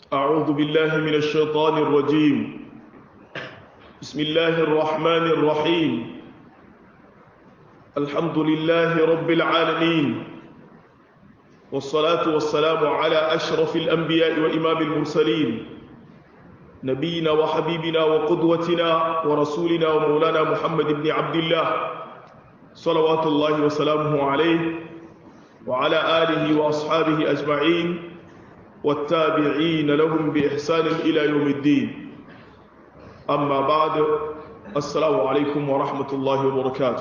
أعوذ بالله من الشيطان الرجيم بسم الله الرحمن الرحيم الحمد لله رب العالمين والصلاة والسلام على أشرف الأنبياء وإمام المرسلين نبينا وحبيبنا وقدوتنا ورسولنا ومولانا محمد بن عبد الله صلوات الله وسلامه عليه وعلى آله وأصحابه أجمعين والتابعين لهم بإحسان إلى يوم الدين أما بعد السلام عليكم ورحمة الله وبركاته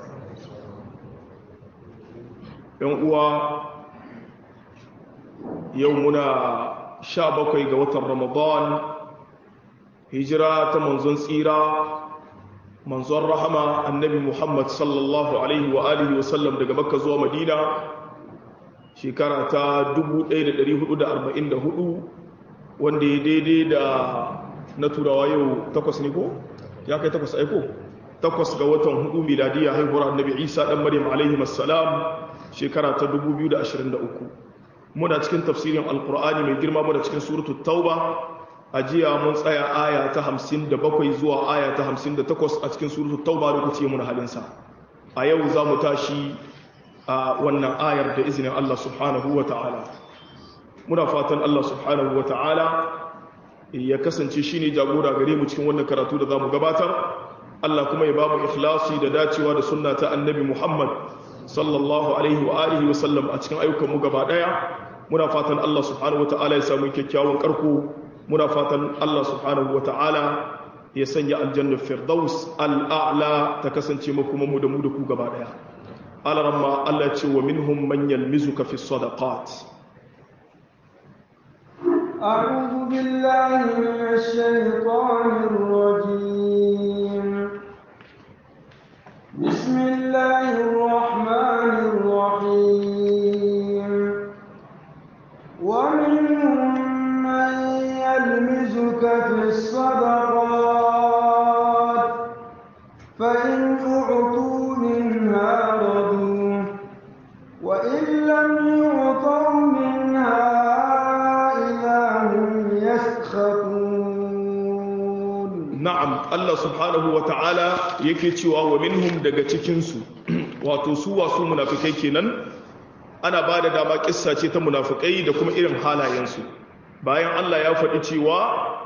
يوم يومنا شابكي قوة رمضان هجرة منزون سيرة منزون رحمة النبي محمد صلى الله عليه وآله وسلم دقى مكة زوى مدينة shekara ta 1444 wanda ya daidai da na turawa yau takwas ne ko? ya kai takwas aiko? takwas ga watan hudu miladiyya haihuwar annabi isa dan maryam alaihi assalam shekara ta 2023 muna cikin tafsirin alkur'ani mai girma muna cikin suratu tauba a jiya mun tsaya aya ta 57 zuwa aya ta 58 a cikin suratu tauba lokaci muna halinsa a yau za mu tashi a wannan ayar da izinin Allah subhanahu wa ta'ala muna fatan Allah subhanahu wa ta'ala ya kasance shi ne jagora gare mu cikin wannan karatu da za mu gabatar Allah kuma ya ba mu ikhlasi da dacewa da sunna ta annabi Muhammad sallallahu alaihi wa alihi wa sallam a cikin ayyukan mu gaba daya muna fatan Allah subhanahu wa ta'ala ya samu kyakkyawan karko muna fatan Allah subhanahu wa ta'ala ya sanya aljannar firdaus al'a'la ta kasance makuma mu da mu da ku gaba daya alarama Allah ce wa minhum man yalmizuka fi sadaqat أعوذ بالله من الشيطان الرجيم بسم الله الرحمن الرحيم ومنهم من يلمزك في الصدقات فإن أعطوا منها رضوا وإن لم يعطوا منها إذا هم يسخطون na'am Allah subhanahu wa ta'ala yake cewa wa minhum daga cikinsu wato su wasu munafikai kenan ana ba da dama kissa ce ta munafikai da kuma irin halayensu bayan Allah ya faɗi cewa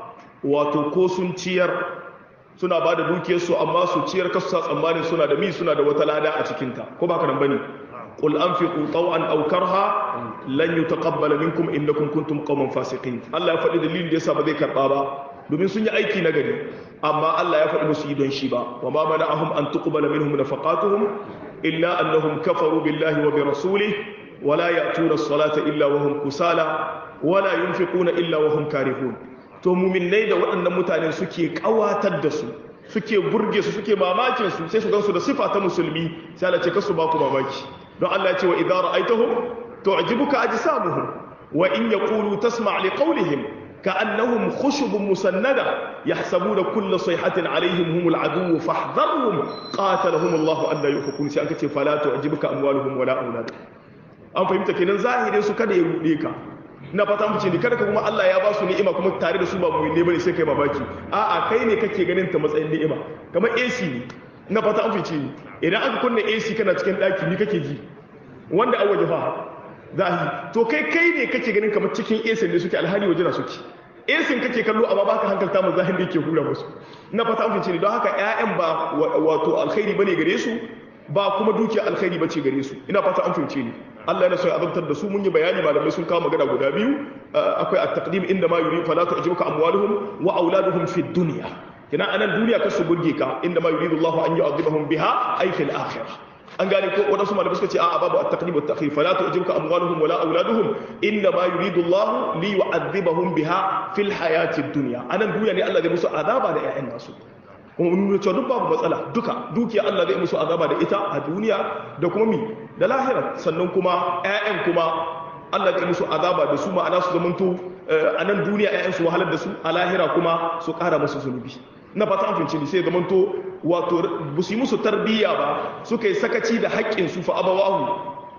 wato ko sun ciyar suna ba da dukiyarsu amma su ciyar kasu sa tsammanin suna da mi suna da wata lada a cikinta ko ba ka nan bane qul anfiqu taw'an aw karha lan yutaqabbala minkum innakum kuntum qauman fasiqin Allah ya faɗi dalilin da yasa ba zai karba ba domin sun yi aiki na gari amma Allah ya faɗi musu yi don shi ba wa ma mana'ahum an tuqbala minhum nafaqatuhum illa annahum kafaru billahi wa bi rasulihi wa la ya'tuna as-salata illa wa hum kusala wa la yunfiquna illa wa hum karihun to muminai da waɗannan mutane suke ƙawatar da su suke burge su suke mamakin su sai su gansu da sifa ta musulmi sai Allah ce kasu ba ku mamaki don Allah ya ce wa idza ra'aytahum tu'jibuka ajsamuhum wa in yaqulu tasma' li qawlihim ka'annahum khushubun musannada yahsabuna kulla sayhatin alaihim humul adu fahdharhum qatalahum Allah an la yufakun sai aka ce fala tu'jibuka amwaluhum wala auladuhum an fahimta kenan zahirin su kada ya rude ka na fata mu ce ni kada ka kuma Allah ya ba su ni'ima kuma tare da su ba mu ne bane sai kai babaki a'a kai ne kake ganin ta matsayin ni'ima kamar AC ne na fata an fice ni idan aka kunna AC kana cikin daki ni kake ji wanda an waje fa zahi to kai kai ne kake ganin kamar cikin AC ne suke alhali waje na suke AC kake kallo amma baka hankalta mu zahin da yake hura musu na fata an fice ni don haka ƴaƴan ba wato alkhairi bane gare su ba kuma dukiya alkhairi bace gare su ina fata an fice ni Allah yana so ya azabtar da su mun yi bayani malamai sun kawo magana guda biyu akwai at-taqdim inda ma yuri fala tu'jibuka amwaluhum wa auladuhum fi dunya kina anan duniya ka su burge ka inda ma yuridu Allah an yu'adhibahum biha ay fil akhirah an gane ko wadansu malamai suka ce a'a babu at-taqdim wa at-ta'khir fala tu'jibuka amwaluhum wala auladuhum inda ma yuridu Allah li yu'adhibahum biha fil hayati dunya anan duniya ne Allah zai musu azaba da ƴaƴan nasu kuma mun nuna cewa duk babu matsala duka dukiya Allah zai musu azaba da ita a duniya da kuma mi da lahira sannan kuma ƴaƴan kuma Allah zai musu azaba da su ma'ana su zamanto a nan duniya ƴaƴan su wahalar da su a lahira kuma su ƙara musu zunubi na fata an finci sai zamanto wato ba su yi musu tarbiyya ba suka yi sakaci da haƙƙin su fa abawahu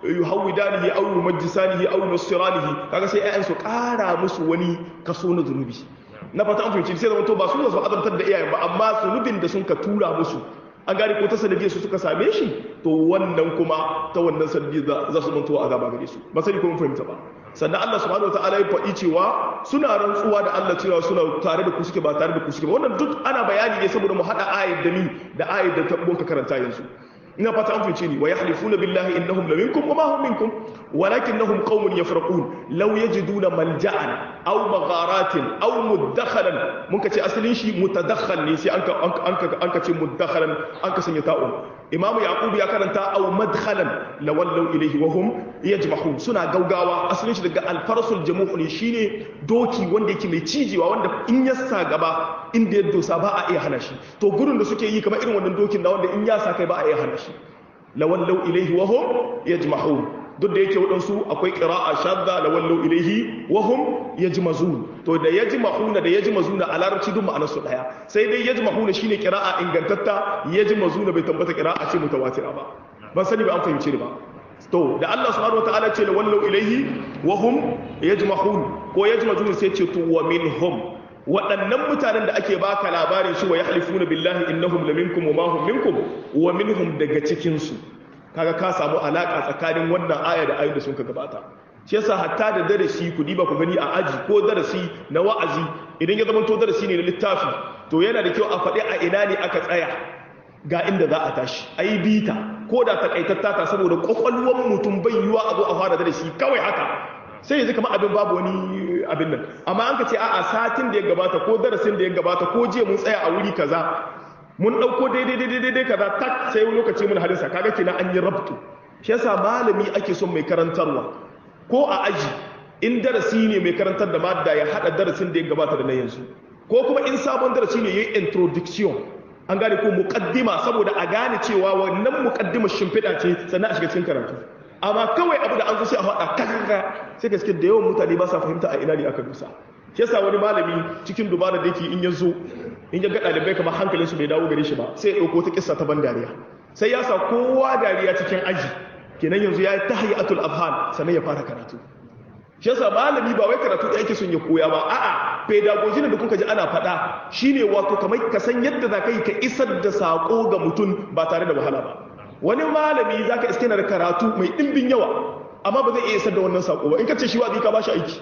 yuhawidanihi aw yumajjisanihi aw yusiranihi kaga sai ayyan su ƙara musu wani kaso na zunubi na fata an fahimci sai zama to ba su su azabtar da iyayen ba amma zunubin da sun ka tura musu an gane ko ta sanadiyar su suka same shi to wannan kuma ta wannan sanadiyar za su mantuwa azaba gare su ba sani ko mun fahimta ba sannan Allah subhanahu wataala ya faɗi cewa suna rantsuwa da Allah cewa suna tare da ku suke ba tare da ku suke ba wannan duk ana bayani ne saboda mu hada ayat da ni da ayat da ta ka karanta yanzu ina fata an fice ni wa yahlifuna billahi innahum la minkum wa ma hum minkum walakinnahum qaumun yafraqun law yajiduna malja'an aw magharatin aw mudakhalan mun kace asalin shi mutadakhal ne sai anka anka anka ce mudakhalan anka sanya ta'un imamu yaqub ya karanta aw madkhalan lawallu ilayhi wa hum yajmahun suna gaugawa asalin shi daga alfarsul jamu'u ne shine doki wanda yake mai cijewa wanda in ya sa gaba inda ya dosa ba a iya hana shi to gurin da suke yi kamar irin wannan dokin da wanda in ya sa kai ba a iya hana shi lawallau ilaihi wa hum yajmahun duk da yake wadansu akwai qira'a shadda lawallau ilaihi wa hum yajmazun to da yajmahuna da yajmazuna a larabci duk ma'anar su daya sai dai yajmahuna shine qira'a ingantatta yajmazuna bai tabbata qira'a ce mutawatira ba ban sani ba an fahimce ni ba to da Allah subhanahu wataala ce lawallau ilaihi wa hum yajmahun ko yajmazun sai ce to wa minhum waɗannan mutanen da ake baka labarin shi wa ya halifuna billahi innahum la minkum wa ma hum minkum wa minhum daga cikin su kaga ka samu alaka tsakanin wannan aya da ayoyin da sun ka gabata shi yasa hatta da darasi ku diba ku gani a aji ko darasi na wa'azi idan ya zama to darasi ne na littafi to yana da kyau a faɗi a ina ne aka tsaya ga inda za a tashi ayi bita ko da takaitatta ta saboda kwakwalwar mutum bai yiwa a zo a fara darasi kawai haka sai yanzu kamar abin babu wani abin nan amma an ka ce a'a satin da ya gabata ko darasin da ya gabata ko jiya mun tsaya a wuri kaza mun dauko daidai daidai daidai kaza tak sai wani lokaci mun hadisa kaga kina an yi rabtu shi yasa malami ake son mai karantarwa ko a aji in darasi ne mai karantar da madda ya hada darasin da ya gabata da na yanzu ko kuma in sabon darasi ne yayi introduction an gane ko muqaddima saboda a gane cewa wannan muqaddimar shimfiɗa ce sannan a shiga cikin karatu amma kawai abu da an zo sai a faɗa kakaka sai gaske da yawan mutane ba sa fahimta a ina ne aka dusa shi yasa wani malami cikin dubara da yake in ya zo in ya ga ɗalibai kamar hankalin su bai dawo gare shi ba sai ya ɗauko ta kissa ta ban dariya sai ya sa kowa dariya cikin aji kenan yanzu ya yi tahiyatul afhan sannan ya fara karatu shi yasa malami ba wai karatu da yake son ya koya ba a'a pedagogy da kuka ji ana faɗa shine wato kamar ka san yadda za ka yi ka isar da sako ga mutum ba tare da wahala ba wani malami za ka iske na da karatu mai ɗimbin yawa amma ba zai iya isar da wannan saƙo ba in ka ce shi wazi ka ba shi aiki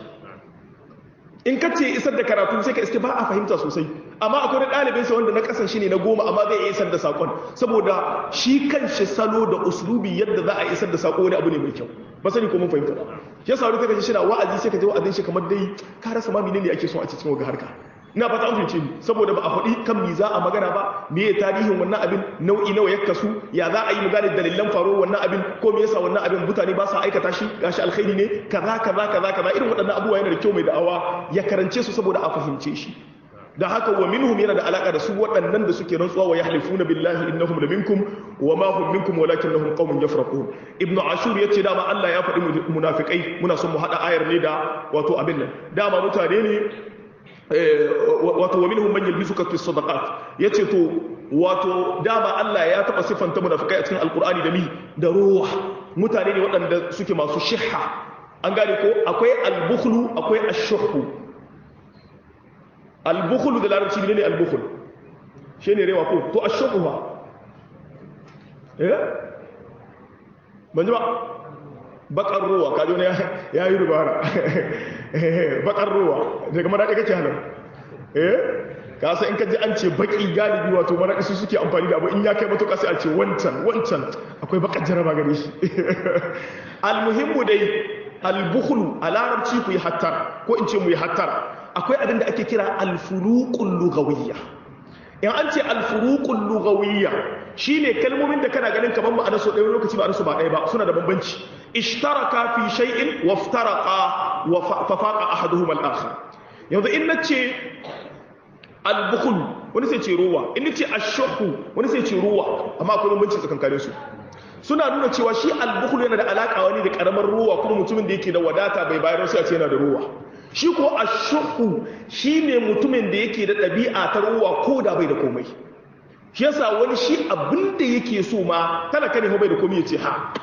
in ka ce isar da karatu sai ka iske ba a fahimta sosai amma akwai ɗalibinsa wanda na ƙasan shi ne na goma amma zai iya isar da saƙon saboda shi kan shi salo da uslubi yadda za a isar da saƙo wani abu ne mai kyau ba sani ko mun fahimta ba shi yasa wani ta kaji shi na wa'azi sai ka ji wa'azin shi kamar dai ka rasa ma menene ake so a cikin waga harka ina fata an fahimce ni saboda ba a faɗi kan mi za a magana ba me ya tarihin wannan abin nau'i nawa ya kasu ya za a yi magana dalilan faruwar wannan abin ko me yasa wannan abin mutane ba sa aikata shi gashi alkhairi ne kaza kaza kaza kaza irin waɗannan abubuwa yana da kyau mai da'awa ya karance su saboda a fahimce shi da haka wa minhum yana da alaka da su waɗannan da suke rantsuwa wa yahlifuna billahi innahum la minkum wa ma hum minkum walakinnahum qaumun yafraqun ibn ashur yace dama Allah ya faɗi munafikai muna son mu hada ayar ne da wato abin nan dama mutane ne wato wa minhum man yalbisuka fi sadaqat yace to wato dama Allah ya taba sifanta munafikai a cikin alqur'ani da mi da ruwa mutane ne waɗanda suke masu shihha an gane ko akwai albukhlu akwai ashhuhu albukhlu da larabci ne ne albukhlu shine rewa ko to ashhuhu ba eh ban ji ba bakar ruwa kaji wani ya yi rubara bakar ruwa daga maraɗi kake halar eh kasa in kaji an ce baki galibi wato maraɗi su suke amfani da abu in ya kai matuƙa sai a ce wancan wancan akwai bakar jaraba gare shi almuhimmu dai albukhlu a larabci ku yi hattar ko in ce mu yi hattar akwai abin da ake kira alfuruqul lughawiyya in an ce alfuruqul lughawiyya shine kalmomin da kana ganin kamar ma'anar su ɗaya lokaci ba su ba ɗaya ba suna da bambanci ishtaraka fi shay'in waftaraqa wa fafaqa ahaduhuma al-akhar yanzu in nace al-bukhl wani sai ce ruwa in nace ash-shuhu wani sai ce ruwa amma akwai bambanci tsakankanin su suna nuna cewa shi al-bukhl yana da alaka wani da karamar ruwa kuma mutumin da yake da wadata bai bayar sai a ce yana da ruwa shi ko ash-shuhu shine mutumin da yake da ɗabi'a ta ruwa ko da bai da komai shi yasa wani shi abin da yake so ma talaka ne bai da komai ya ce ha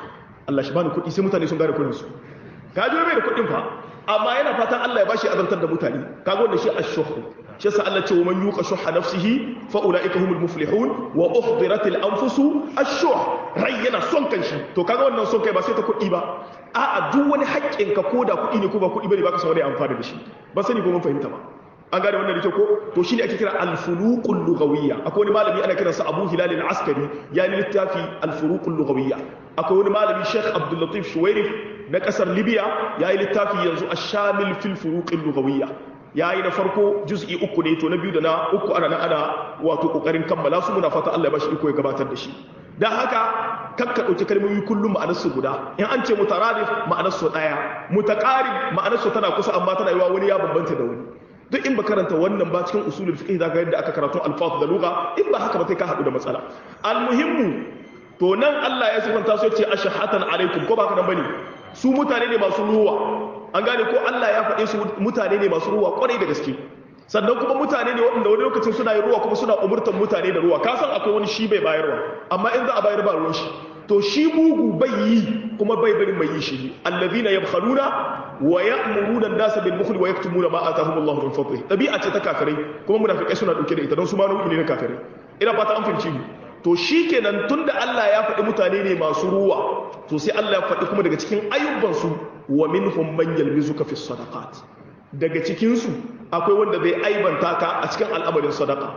Allah shi bani kuɗi sai mutane sun gane kuɗin su ka ji bai da kuɗin fa amma yana fatan Allah ya bashi azantar da mutane kaga wanda shi ash-shuh shi yasa Allah ce wa man yuqa shuhha nafsihi fa ulaika humul muflihun wa uhdiratil anfusu ash-shuh rai yana son kanshi to kaga wannan son kai ba sai ta kuɗi ba a'a duk wani haƙƙin ka koda kuɗi ne ko ba kuɗi bane baka san wani amfani da shi ba sani ko mun fahimta ba an gane wannan da ko to shine ake kira al-furuqul lughawiyya akwai wani malami ana kiransa Abu Hilal al-Askari ya yi littafi al-furuqul lughawiyya akwai wani malami Sheikh Abdul Latif Shuwairif na kasar Libya ya yi littafi yanzu ash-shamil fil furuqil lughawiyya ya yi na farko juz'i uku ne to na biyu da na uku ana ana wato kokarin kammala su muna fata Allah ya bashi iko ya gabatar da shi dan haka kakka ɗauki kalmomi kullum ma'anarsu guda in an ce mutaradif ma'anarsu ɗaya mutaqarib ma'anarsu tana kusa amma tana yiwa wani ya bambanta da wani duk in ba karanta wannan ba cikin usulul fiqh zaka yadda aka karatu alfaz da lugha in ba haka ba sai ka hadu da matsala almuhimmu to nan Allah ya sifanta su yace ashhatan alaikum ko ba haka nan bane su mutane ne masu ruwa an gane ko Allah ya faɗe su mutane ne masu ruwa kwarai da gaske sannan kuma mutane ne waɗanda wani lokacin suna yin ruwa kuma suna umurtan mutane da ruwa ka san akwai wani shi bai bayarwa amma in za a bayar ba ruwan shi to shi mugu bai yi kuma bai bari mai yi shi allazina yabkhaluna wa ya'muruna an-nasa bil bukhli wa yaktumuna ma atahum Allah min fadlihi tabi'a ce ta kafirai kuma munafikai suna dauke da ita don su ma nau'i ne na kafirai ina fata an fahimci ni to shikenan tunda Allah ya faɗi mutane ne masu ruwa to sai Allah ya faɗi kuma daga cikin ayyuban su wa minhum man yalmizuka fi sadaqat daga cikin su akwai wanda zai aibanta ka a cikin al'amarin sadaqa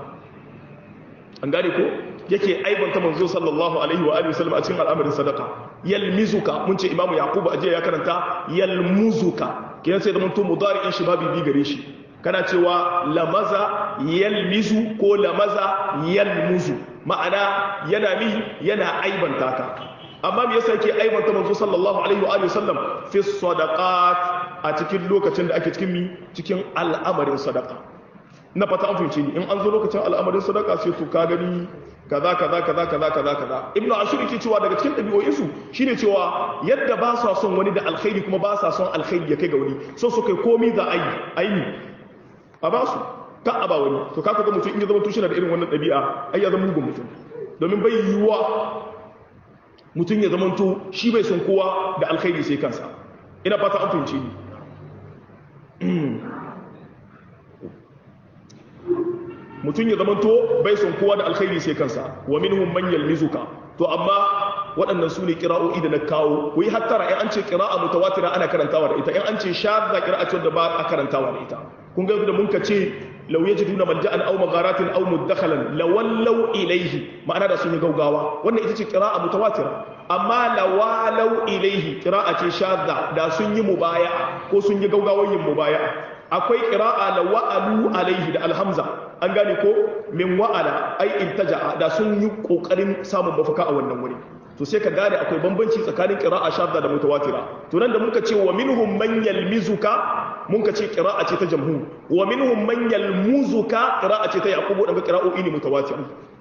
an gane ko yake aibanta manzo sallallahu alaihi wa alihi wasallam a cikin al'amarin sadaka yalmizuka mun ce imamu yaqubu ajiya ya karanta yalmuzuka kiyan sai da mun to mudari'in shi babu bi gare shi kana cewa lamaza yalmizu ko lamaza yalmuzu ma'ana yana mi yana aibanta ka amma me yasa yake aibanta manzo sallallahu alaihi wa alihi wasallam fi sadaqat a cikin lokacin da ake cikin mi cikin al'amarin sadaka na fata an fahimci ni in an zo lokacin al'amarin sadaka sai to ka gani kaza kaza kaza kaza kaza kaza ibnu ashur yake cewa daga cikin dabi'o'in su shine cewa yadda ba sa son wani da alkhairi kuma ba sa son alkhairi ya kai ga wani so su kai komai za a yi aini a ba su ka a ba wani to ka ga mutum in ya zama tushe da irin wannan dabi'a ai ya zama mugun mutum domin bai yiwuwa mutum ya zama to shi bai son kowa da alkhairi sai kansa ina fata an fahimci ni mutum ya zamanto bai son kowa da alkhairi sai kansa wa minhum man yalmizuka to amma waɗannan su ne kira'o'i da na kawo wai hattara in an ce kira'a mutawatira ana karantawa da ita in an ce shadda kira'a ce da ba a karantawa da ita kun ga da mun ka ce law yajiduna malja'an aw magharatin aw mudakhalan lawallaw ilayhi ma'ana da sun yi gaugawa wannan ita ce kira'a mutawatira amma lawalau ilayhi kira'a ce shadda da sun yi mubaya ko sun yi gaugawar yin mubaya akwai kira'a la wa'alu alaihi da alhamza an gane ko min wa'ala ai intaja'a da sun yi kokarin samun mafaka a wannan wuri to sai ka gane akwai bambanci tsakanin qira'a shadda da mutawatira to nan da muka ce wa minhum man yalmizuka muka ce qira'a ce ta jamhur wa minhum man yalmuzuka qira'a ce ta yaqubu daga qira'o'i ne mutawatir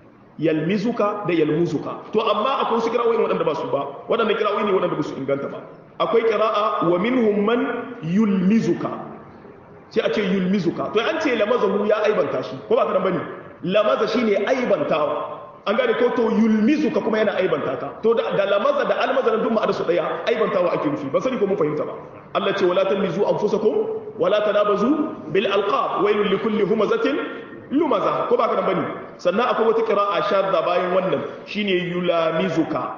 yalmizuka da yalmuzuka to amma akwai wasu qira'o'i waɗanda ba su ba waɗannan qira'o'i ne waɗanda ba su inganta ba akwai qira'a wa minhum man yulmizuka sai a ce yulmizuka to an ce lamazahu ya aibanta shi ko ba ka nan bane lamaza shine aibantawa an gane ko to yulmizuka kuma yana aibanta ka to da, da lamaza da almaza duk ma'ana su daya aibantawa ake nufi ba sani ko mun fahimta ba Allah ce wala talmizu anfusakum wala tanabazu bil alqab wailul likulli humazatin lumaza ko ba ka nan bane sannan akwai wata qira'a shadda bayan wannan shine yulamizuka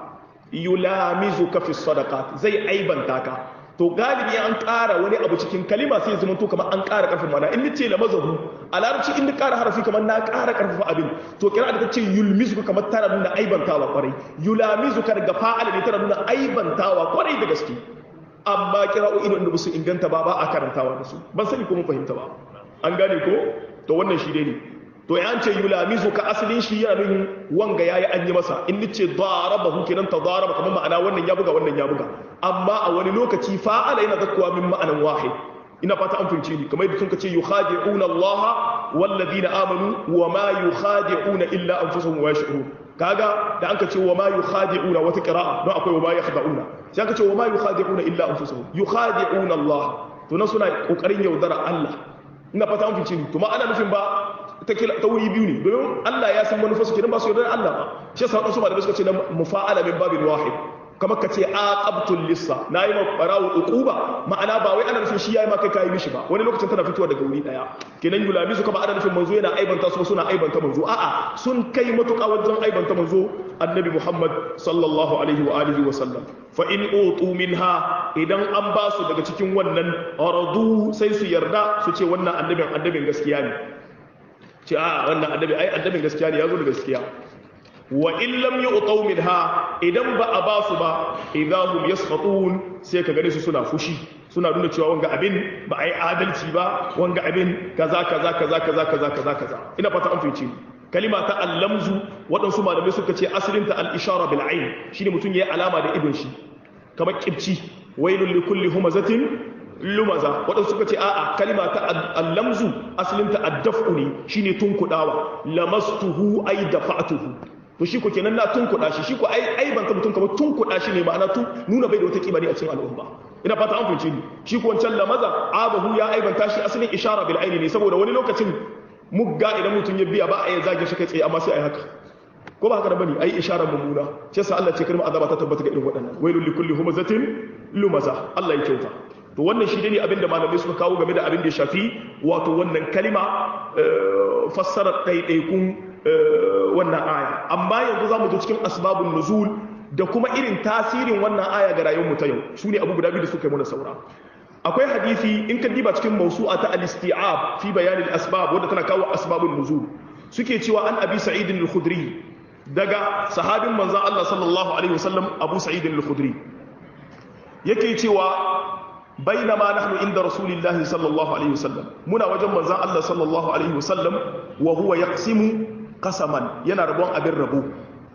yulamizuka fi sadaqat zai aibanta ka to galibi an ƙara wani abu cikin kalima sai zama to kamar an ƙara ƙarfin mana in nace la mazahu a larabci in ni ƙara harafi kamar na ƙara ƙarfafa abin to kira da tace yulmizu kamar tana nuna aibantawa kwarai yulamizu ka daga fa'ala ne tana nuna aibantawa kwarai da gaske amma kira'o'i ne wanda su inganta ba ba a karantawa da su ban sani ko mun fahimta ba an gane ko to wannan shi dai ne to ya ce yulamizu ka asalin shi yana nufin wanga yayi an yi masa in nace darabahu kenan ta daraba kamar ma'ana wannan ya buga wannan ya buga amma a wani lokaci fa'ala yana zakkuwa min ma'anan wahid ina fata an fahimci ni kamar yadda sun ce yukhadi'una Allah wallazina amanu wa ma yukhadi'una illa anfusuhum wa yash'urun kaga da anka ce wa ma yukhadi'una wata qira'a don akwai wa ma yakhda'una sai anka ce wa ma yukhadi'una illa anfusuhum yukhadi'una Allah to nan suna kokarin yaudara Allah ina fata an fahimci ni to ma ana nufin ba ta kila ta wuri biyu ne domin Allah ya san manufarsu kenan ba su yarda Allah ba shi yasa wadansu malamai suka ce na mufa'ala min babin wahid kamar ka ce aqabtul lissa nayi ma barawo uquba ma'ana ba wai ana nufin shi yayi ma kai kai mishi ba wani lokacin tana fitowa daga wuri daya kenan yulami su kama ana nufin manzo yana aibanta su suna aibanta manzo a'a sun kai matuƙa wajen aibanta manzo annabi Muhammad sallallahu alaihi wa alihi wa sallam fa in utu minha idan an ba su daga cikin wannan aradu sai su yarda su ce wannan annabin annabin gaskiya ne ce a wannan annabi ai annabin gaskiya ne yazo da gaskiya wa in lam yu'taw minha idan ba a ba su ba idahum yasqatun sai ka gane su suna fushi suna nuna cewa wanga abin ba ai adalci ba wanga abin kaza kaza kaza kaza kaza kaza kaza ina fata an fice kalima ta allamzu waɗansu malamai suka ce asalin ta al-ishara bil ayn shine mutun yayi alama da idon shi kamar kibci wailul likulli humazatin lumaza waɗansu suka ce a'a kalima ta allamzu asalin ta ad-daf'u ne shine tunkudawa lamastuhu ay dafa'tuhu to shi ko kenan na tunkuɗa shi shi ko ai ai ban ta mutum kamar tunkuɗa shi ne ma'ana tun nuna bai da wata kima ne a cikin al'umma ina fata an fahimci ni shi ko wancan lamaza abahu ya aibanta shi asalin ishara bil aini ne saboda wani lokacin mugga idan mutum ya biya ba a yi zage shi kai tsaye amma sai ai haka ko ba haka da bane ai isharar mummuna shi yasa Allah ce kalmar azaba ta tabbata ga irin waɗannan wailul likulli humazatin lumaza Allah ya kyauta to wannan shi ne abinda malamai suka kawo game da abin da ya shafi wato wannan kalima fassarar ɗaiɗaikun wannan aya amma yanzu za mu zo cikin asbabun nuzul da kuma irin tasirin wannan aya ga rayuwar mu ta yau su ne abu guda biyu da suka yi mana saura akwai hadisi in ka diba cikin mawsu'a ta al-isti'ab fi bayanin asbab wanda tana kawo asbabun nuzul suke cewa an abi sa'id al-khudri daga sahabin manzon Allah sallallahu alaihi wasallam abu sa'id al-khudri yake cewa bainama nahnu inda rasulillahi sallallahu alaihi wasallam muna wajen manzon Allah sallallahu alaihi wasallam wa huwa yaqsimu qasaman yana rabon abin rabo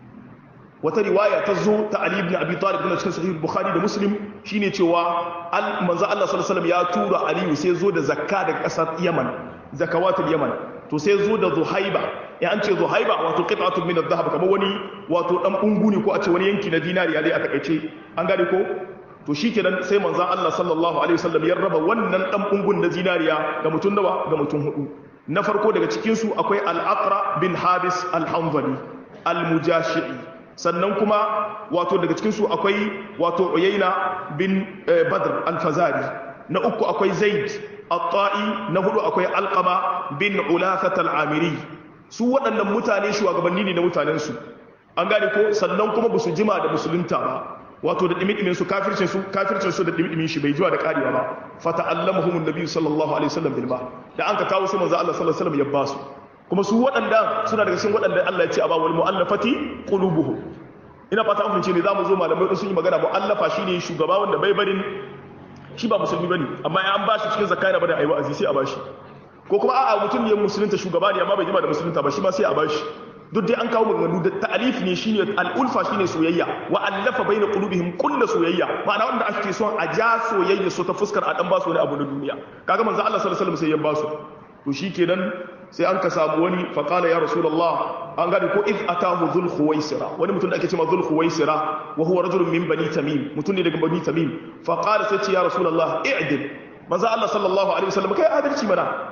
wata riwaya ta zo ta Ali ibn Abi Talib na cikin sahih Bukhari da Muslim shine cewa manzo Allah sallallahu alaihi wasallam ya tura Ali sai zo da zakka daga kasar Yaman zakawatul Yaman to sai zo da Zuhaiba ya an ce Zuhaiba wato qit'atun min adh-dhahab kamar wani wato dan unguni ko a ce wani yanki na dinariya dai a takaice an gane ko to shikenan sai manzo Allah sallallahu alaihi wasallam ya raba wannan dan ungun na zinariya ga mutun nawa ga mutun hudu na farko daga cikin su akwai al-Aqra bin Habis al-Hanzali al-Mujashi'i sannan kuma wato daga cikinsu akwai wato uyaina bin badr al-fazari na uku akwai zaid at-ta'i na hudu akwai alqama bin ulafat al-amiri su waɗannan mutane shugabanni ne na mutanensu an gane ko sannan kuma ba su jima da musulunta ba wato da dimi su kafircin su kafircin su da dimi shi bai jiwa da karewa ba fata'allamuhum an-nabi sallallahu alaihi wasallam bil ba da an ka kawo sai manzo Allah sallallahu alaihi wasallam ya basu kuma su waɗanda suna daga cikin waɗanda Allah ya ce a ba wal mu'allafati qulubuhum ina fata an fince ne zamu zo malamai sun yi magana mu'allafa shine shugaba wanda bai barin shi ba musulmi bane amma ya an bashi cikin zakka yana bada ayi wa'azi sai a bashi ko kuma a'a mutum ne musulunta shugaba ne amma bai jima da musulunta ba shi ma sai a bashi duk dai an kawo maganganu da ta'alif ne shine al'ulfa shine soyayya wa allafa baina qulubihim kullu soyayya ma'ana wanda ake son a ja soyayya so ta fuskar a dan ba su wani abu na duniya kaga manzo Allah sallallahu alaihi wasallam sai ya ba su to shikenan sai an ka samu wani faƙala ya rasulullah an gane ko iz atahu dhul khuwaisira wani mutum da ake cewa dhul khuwaisira wa huwa rajulun min bani tamim mutum ne daga bani tamim faqala sai ce ya rasulullah i'dil manzo Allah sallallahu alaihi wasallam kai adalci mana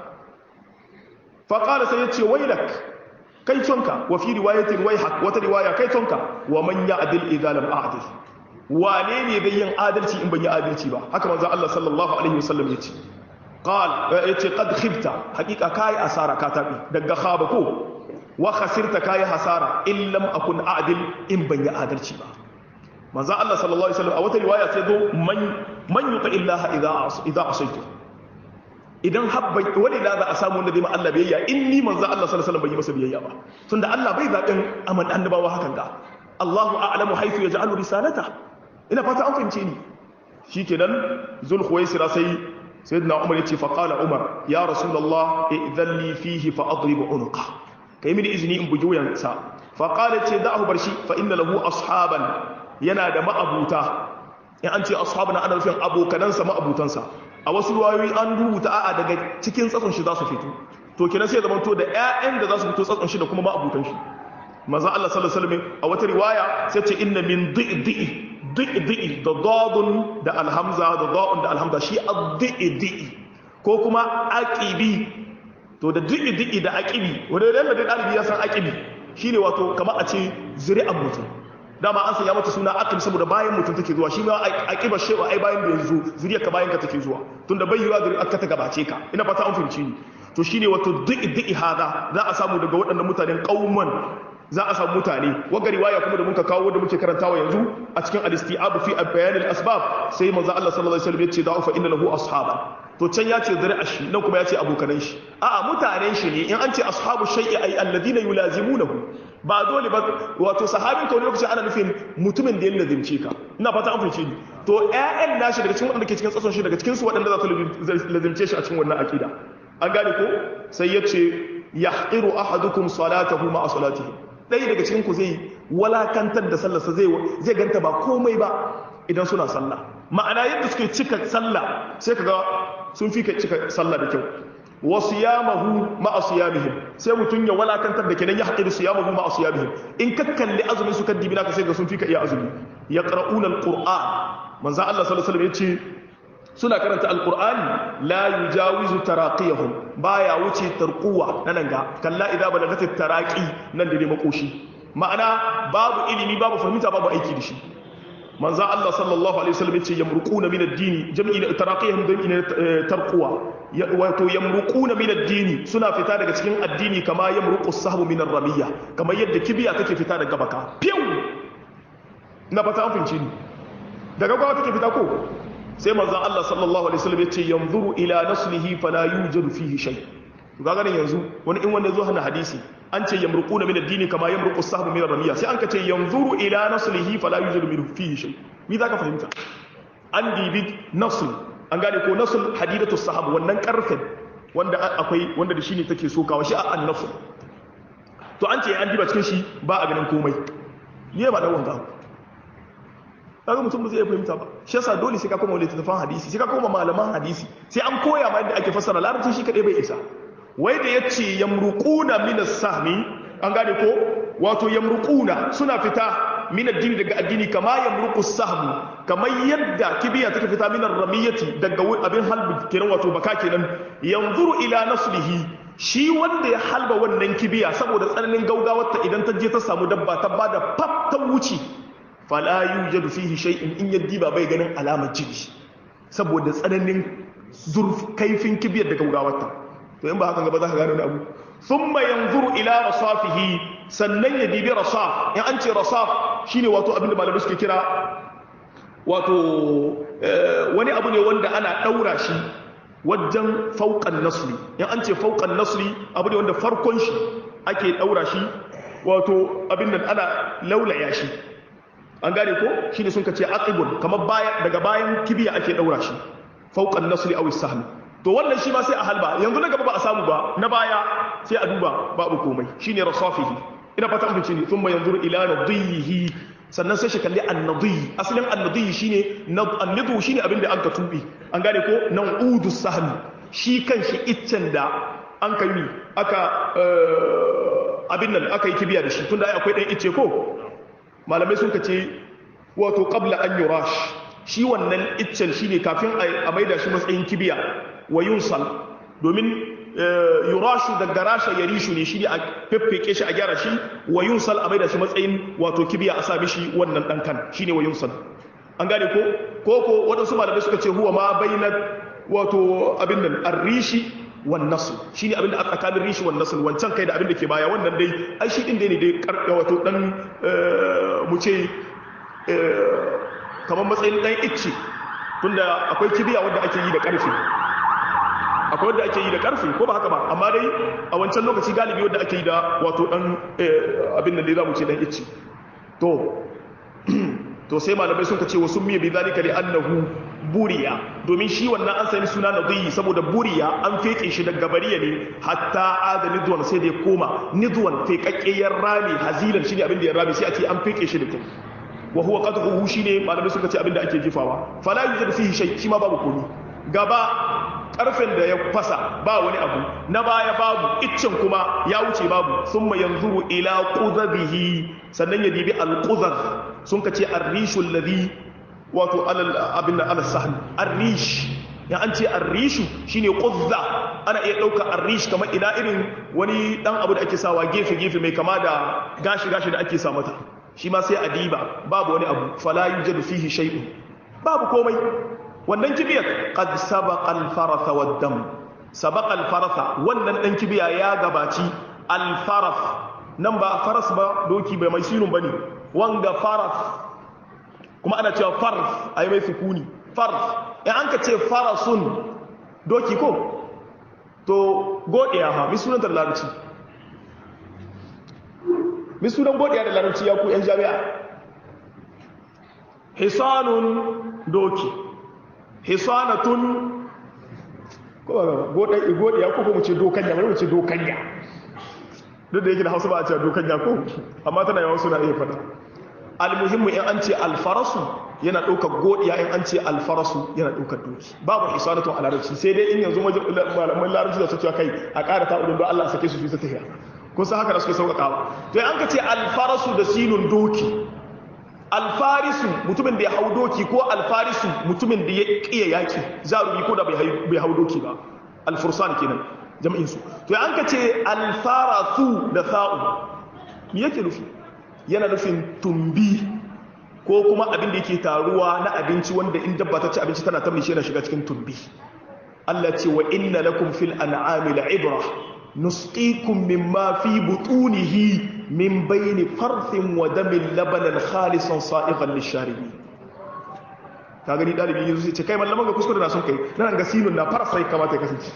faqala sai ya ce wailak kai tonka wa fi riwayatin waihak wata riwaya kai tonka wa man ya'dil idza lam a'dil wane ne bai yin adalci in ban yi adalci ba haka manzo Allah sallallahu alaihi wasallam ya ce قال yace qad khibta hakika kai asara ka tabi daga khaba ko wa khasirta kai hasara in lam akun adil in ban yi adalci ba manzo Allah sallallahu alaihi wasallam a wata riwaya sai zo man man yuta illaha idza idza asaitu idan habba wani da za a samu wanda zai ma Allah biyayya in ni manzo Allah sallallahu alaihi wasallam bai yi masa biyayya ba tunda Allah bai zaɓin aman annabawa hakan ga Allahu a'lamu haythu yaj'alu risalata ina fata an fahimce ni shikenan zulkhuwaisira sai sayyidina umar yace fa qala umar ya rasulullah idhan li fihi fa adrib unqa kai mini izini in bugi wuyansa fa qala ce da'ahu barshi fa inna lahu ashaban yana da ma'abuta in an ce ashabana ana nufin abokanansa ma'abutansa a wasu ruwayoyi an rubuta a'a daga cikin tsatson shi za su fito to kenan sai zaman to da ƴaƴan da za su fito tsatson shi da kuma ma'abutan shi manzo Allah sallallahu alaihi wasallam a wata riwaya sai ce inna min dhi'i dhi'i da dadun da alhamza da da'un da alhamza shi ad-dhi'i ko kuma aqibi to da dhi'i da aqibi wanda da da dalibi ya san aqibi shine wato kamar a ce zuri'an mutum dama an sanya mata suna aqib saboda bayan mutum take zuwa shi ma aqiba shewa ai bayan da yanzu zuriya ka bayan ka take zuwa tunda bai yiwa zuriya ka ta gabace ka ina fata an fahimci ni to shine wato di'i di'i hada za a samu daga waɗannan mutanen qauman za a samu mutane wagga riwaya kuma da muka kawo wanda muke karantawa yanzu a cikin al-isti'ab fi bayan al-asbab sai manzo Allah sallallahu alaihi wasallam ya ce da'u fa inna lahu ashaban to can ya ce zuri'a shi nan kuma ya ce abokanan shi a'a mutanen shi ne in an ce ashabu shay'i ay alladhina yulazimunahu ba dole ba wato sahabin ka wani lokaci ana nufin mutumin da ya lazimce ka ina fata an fahimce ni to ƴaƴan nashi daga cikin waɗanda ke cikin tsatson shi daga cikin su waɗanda za su lazimce shi a cikin wannan akida an gane ko sai ya ce yahqiru ahadukum salatahu ma'a salatihi ɗaya daga cikin ku zai walakantar da sallarsa zai zai ganta ba komai ba idan suna sallah ma'ana yadda suke cika sallah sai kaga sun fi cika sallah da kyau wa siyamahu ma'a siyamihim sai mutun ya walakantar da kenan ya haƙiru siyamahu ma'a siyamihim in ka kalli azumin su kan dibina ka sai ga sun fi ka iya azumi yaqra'una alquran manzo Allah sallallahu alaihi wasallam yace suna karanta alqur'ani la yujawizu taraqiyahum baya wuce tarquwa nan ga kalla idza balagatit taraqi nan da ne makoshi ma'ana babu ilimi babu fahimta babu aiki da shi manzo Allah sallallahu alaihi wasallam yace yamruquna min ad-din jam'i taraqihim jam'i tarquwa wato yamruquna min ad-din suna fita daga cikin addini kama yamruqu as-sahbu min ar-ramiyya kamar yadda kibiya take fita daga baka fiu na fata an finci ni daga gwa take fita ko sai manzo Allah sallallahu alaihi wasallam yace yanzuru ila naslihi fala yujadu fihi shay to ga ganin yanzu wani in wanda zo hana hadisi an ce yamruquna min ad-din kama yamruqu as-sahmu min ar-ramiya sai an ka ce yanzuru ila naslihi fala yujadu minhu fihi shay mi zaka fahimta an dibi nasl an gane ko nasl hadidatu sahab wannan karfin wanda akwai wanda da shine take sokawa shi an nasl to an ce an diba cikin shi ba a ganin komai ne ba da wanga kaga mutum ba zai fahimta ba shi yasa dole sai ka koma littattafan hadisi sai ka koma malaman hadisi sai an koya ma yadda ake fassara larabci shi kadai bai isa wai da ya ce yamruƙuna minas sahmi an gane ko wato yamruƙuna suna fita min addini daga addini kama yamruqu sahmu kamar yadda kibiya take fita min ramiyati daga abin halbi kenan wato baka kenan yanzuru ila naslihi shi wanda ya halba wannan kibiya saboda tsananin gaugawarta idan ta je ta samu dabba ta bada faf ta wuce fala yujadu fihi shay'in in yaddi ba bai ganin alamar jini saboda tsananin zurf kaifin kibiyar da gaugawarta to in ba haka gaba za ka gano wani abu thumma yanzuru ila rasafihi sannan ya dibi rasaf in an ce rasaf shine wato abinda malamai suke kira wato wani abu ne wanda ana daura shi wajen fauqan nasli in an ce fauqan nasli abu ne wanda farkon shi ake daura shi wato abin nan ana laulaya shi an gane ko shine sun kace aqibun kamar baya daga bayan kibiya ake daura shi fauqan nasli aw as-sahm to wannan shi ma sai a halba yanzu na gaba ba a samu ba na baya sai a duba babu komai shine rasafihi ina fata mun ne thumma yanzuru ila nadihi sannan sai shi kalli annadi asalin annadi shine annadu shine abin da anka tubi an gane ko nan udu sahmi shi kanshi iccen da an kai mi aka abin nan aka yi kibiya da shi tunda ai akwai dan icce ko malamai sun kace wato qabla an yurash shi wannan iccen shine kafin a maida shi matsayin kibiya wa yunsal domin yurashu daga rasha ya rishu ne shi ne a feffeke shi a gyara shi wa yunsal a maida shi matsayin wato kibiya a sami shi wannan ɗankan shi ne wa yunsal an gane ko ko ko waɗansu malamai suka ce huwa ma bainat wato abin nan arrishi wan nasl shine abin da a tsakanin rishi wan nasl wancan kai da abin da ke baya wannan dai ai shi din dai ne dai karka wato dan mu ce kamar matsayin dan icce tunda akwai kibiya wanda ake yi da karfe akwai wanda ake yi da karfe ko ba haka ba amma dai a wancan lokaci galibi wanda ake yi da wato dan abin da dai zamu ce dan icce to to sai malamai sun ce wasu miya bi zalika li annahu buriya domin shi wannan an sani suna nadiyi saboda buriya an feke shi daga bariya ne hatta ada nidwan sai da ya koma nidwan fekakkiyar rami hazilan shine abin da ya rami sai a ce an feke shi da kyau wa huwa qadhuhu shine malamai suka ce abin da ake jifawa fala yujadu fihi shay shi ma babu komi gaba karfen da ya fasa ba wani abu na baya babu iccen kuma ya wuce babu summa yanzuru ila qudhihi sannan ya dibi al-qudhar sun kace ar-rishu alladhi wato abin ala sahm ar-rish ya an ce ar-rishu shine qudza ana iya dauka ar-rish kamar ina irin wani dan abu da ake sawa gefe gefe mai kama da gashi gashi da ake sa mata shi ma sai a diba babu wani abu fala yujadu fihi shay'un babu komai wannan kibiyar qad sabaqa al-faratha wad-dam sabaqa al-faratha wannan dan kibiya ya gabaci al-farath nan ba faras ba doki bai mai sinun bane wanga farath kuma ana cewa farf ayi mai sukuni farf in an ka ce farasun doki ko to godiya ha mi sunan da larabci mi sunan godiya da larabci ya ku yan jami'a hisanun doki hisanatun godiya ko mu ce dokanya bari mu ce dokanya duk da yake da hausa ba a ce dokanya ko amma tana yawan suna iya fada almuhimmu in an ce alfarasu yana ɗaukar godiya in an ce alfarasu yana ɗaukar doki babu hisanatun a larabci sai dai in yanzu malaman larabci da su cewa kai a ƙara ta udun don Allah sake su su ta tafiya kun san haka da suke sauƙaƙawa to an ka ce alfarasu da sinun doki alfarisu mutumin da ya hau doki ko alfarisu mutumin da ya ƙiya yaƙi zarumi ko da bai hau doki ba alfursan kenan jam'in su to an ka ce alfarasu da sa'u me yake nufi yana nufin tumbi ko kuma abin da yake taruwa na abinci wanda in dabba ta ci abinci tana ta shi yana shiga cikin tumbi Allah ce wa inna lakum fil an'ami la'ibra nusqikum mimma fi butunihi min bayni farthin wa damin labanan khalisan sa'iqan lisharibin ka gani dalibi yanzu sai ce kai mallaman ga kuskure na son kai nan ga sinun na farasai kamata ya kasance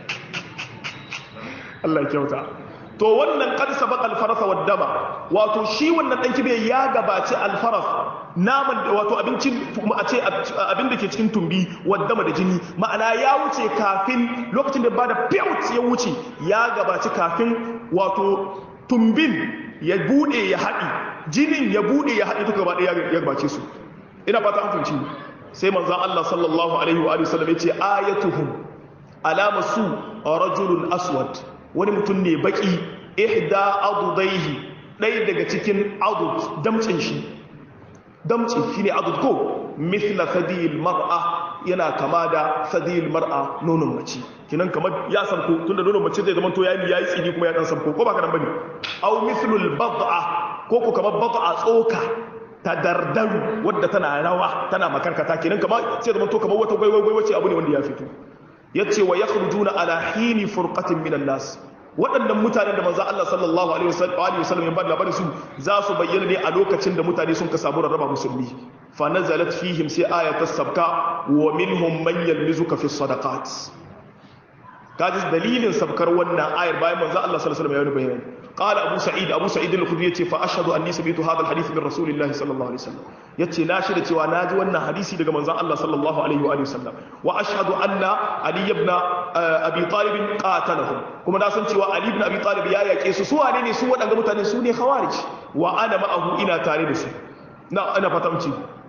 Allah ya kyauta to wannan qad sabaqa al-faras wa dama wato shi wannan dan kibe ya gabaci al-faras naman wato abincin a ce abin da ke cikin tumbi wa dama da jini ma'ana ya wuce kafin lokacin da bada piyut ya wuce ya gabaci kafin wato tumbin ya bude ya haɗi jinin ya bude ya haɗi duka gaba ɗaya ya gabace su ina fata an fahimci sai manzon Allah sallallahu alaihi wa alihi wasallam yace ayatuhum alamatu rajulun aswad wani mutum ne baki ihda adudaihi ɗaya daga cikin adud damcin shi damci shine adud ko mithla sadil mar'a yana kama da sadil mar'a nonon mace kinan kamar ya sanko tunda nonon mace zai zama to yayi yayi tsini kuma ya dan sanko ko ba kana bane aw mithlul bad'a ko ko kamar bad'a tsoka ta dardaru wadda tana rawa tana makarkata kenan kamar sai zama to kamar wata gwaiwai wace abu ne wanda ya fito yace wa yakhrujuna ala hini furqatin minan nas waɗannan mutanen da manzo Allah sallallahu alaihi wasallam ya bada labarin su za su bayyana ne a lokacin da mutane sun ka samu rarraba musulmi fa nazalat fihim sai ayatus sabka wa minhum man yalmizuka fi sadaqat kaji dalilin sabkar wannan ayar bayan manzo Allah sallallahu alaihi wasallam ya bayyana qala abu sa'id abu sa'id al-khudri yace fa ashhadu anni sami'tu hadha al-hadith min rasulillahi sallallahu alaihi wasallam yace na shirya cewa naji wannan hadisi daga manzo Allah sallallahu alaihi wa alihi wasallam wa ashhadu anna ali ibn abi talib qatalahum kuma na san cewa ali ibn abi talib ya yake su su wane ne su wadanga mutane su ne khawarij wa ana ma'ahu ina tare da su na ana fatamci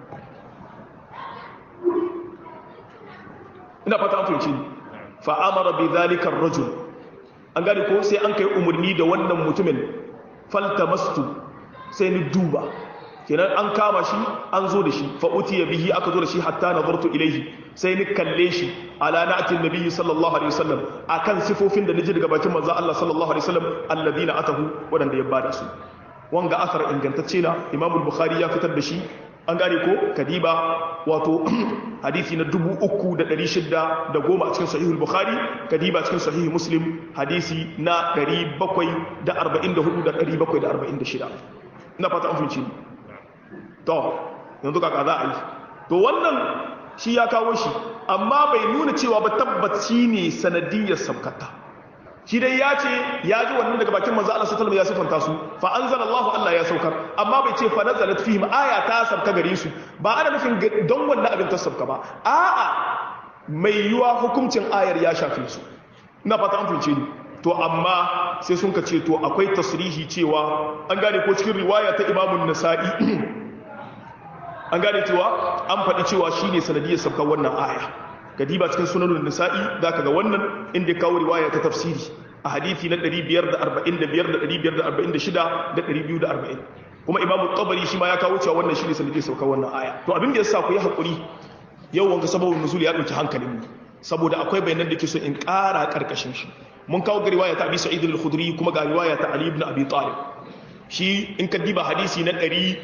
ina fata an fahimci fa'amara bi zalika rajul an gane ko sai an kai umarni da wannan mutumin faltamastu sai ni duba kenan an kama shi an zo da shi fa utiya bihi aka zo da shi hatta nazartu ilaihi sai ni kalle shi ala na'atin nabiyyi sallallahu alaihi wasallam akan sifofin da naji daga bakin manzo Allah sallallahu alaihi wasallam alladina atahu wadanda ya bada su wanga asar ingantacce na Imam al-Bukhari ya fitar da shi an gane ko kadiba wato hadisi na 3610 a cikin sahihul bukhari kadiba cikin sahihul muslim hadisi na 744 da 746 ina fata an finci to yanzu kaka za a yi to wannan shi ya kawo shi amma bai nuna cewa ba tabbaci ne sanadiyar sabkata shi dai ya ce ya ji wannan daga bakin manzo Allah sallallahu alaihi wasallam ya sifanta su fa anzalallahu Allah ya saukar amma bai ce fa nazalat fihim aya ta sabka gare su ba ana nufin don wannan abin ta sabka ba a'a mai yiwa hukuncin ayar ya shafe su ina fata an fince ni to amma sai sun ka ce to akwai tasrihi cewa an gane ko cikin riwaya ta Imam nasai an gane cewa an faɗi cewa shine sanadiyar sabka wannan aya gadiba cikin sunanun nisa'i za ka ga wannan inda ya kawo riwaya ta tafsiri a hadithi na 545 da 546 da 240 kuma imamu tabari shi ma ya kawo cewa wannan shi ne sanadiyar saukar wannan aya to abin da ya sa ku yi haƙuri yau wanga sababin nuzul ya ɗauki hankalin mu saboda akwai bayanan da ke so in ƙara ƙarƙashin shi mun kawo ga riwaya ta abi sa'id al-khudri kuma ga riwaya ta ali ibn abi talib shi in ka diba hadisi na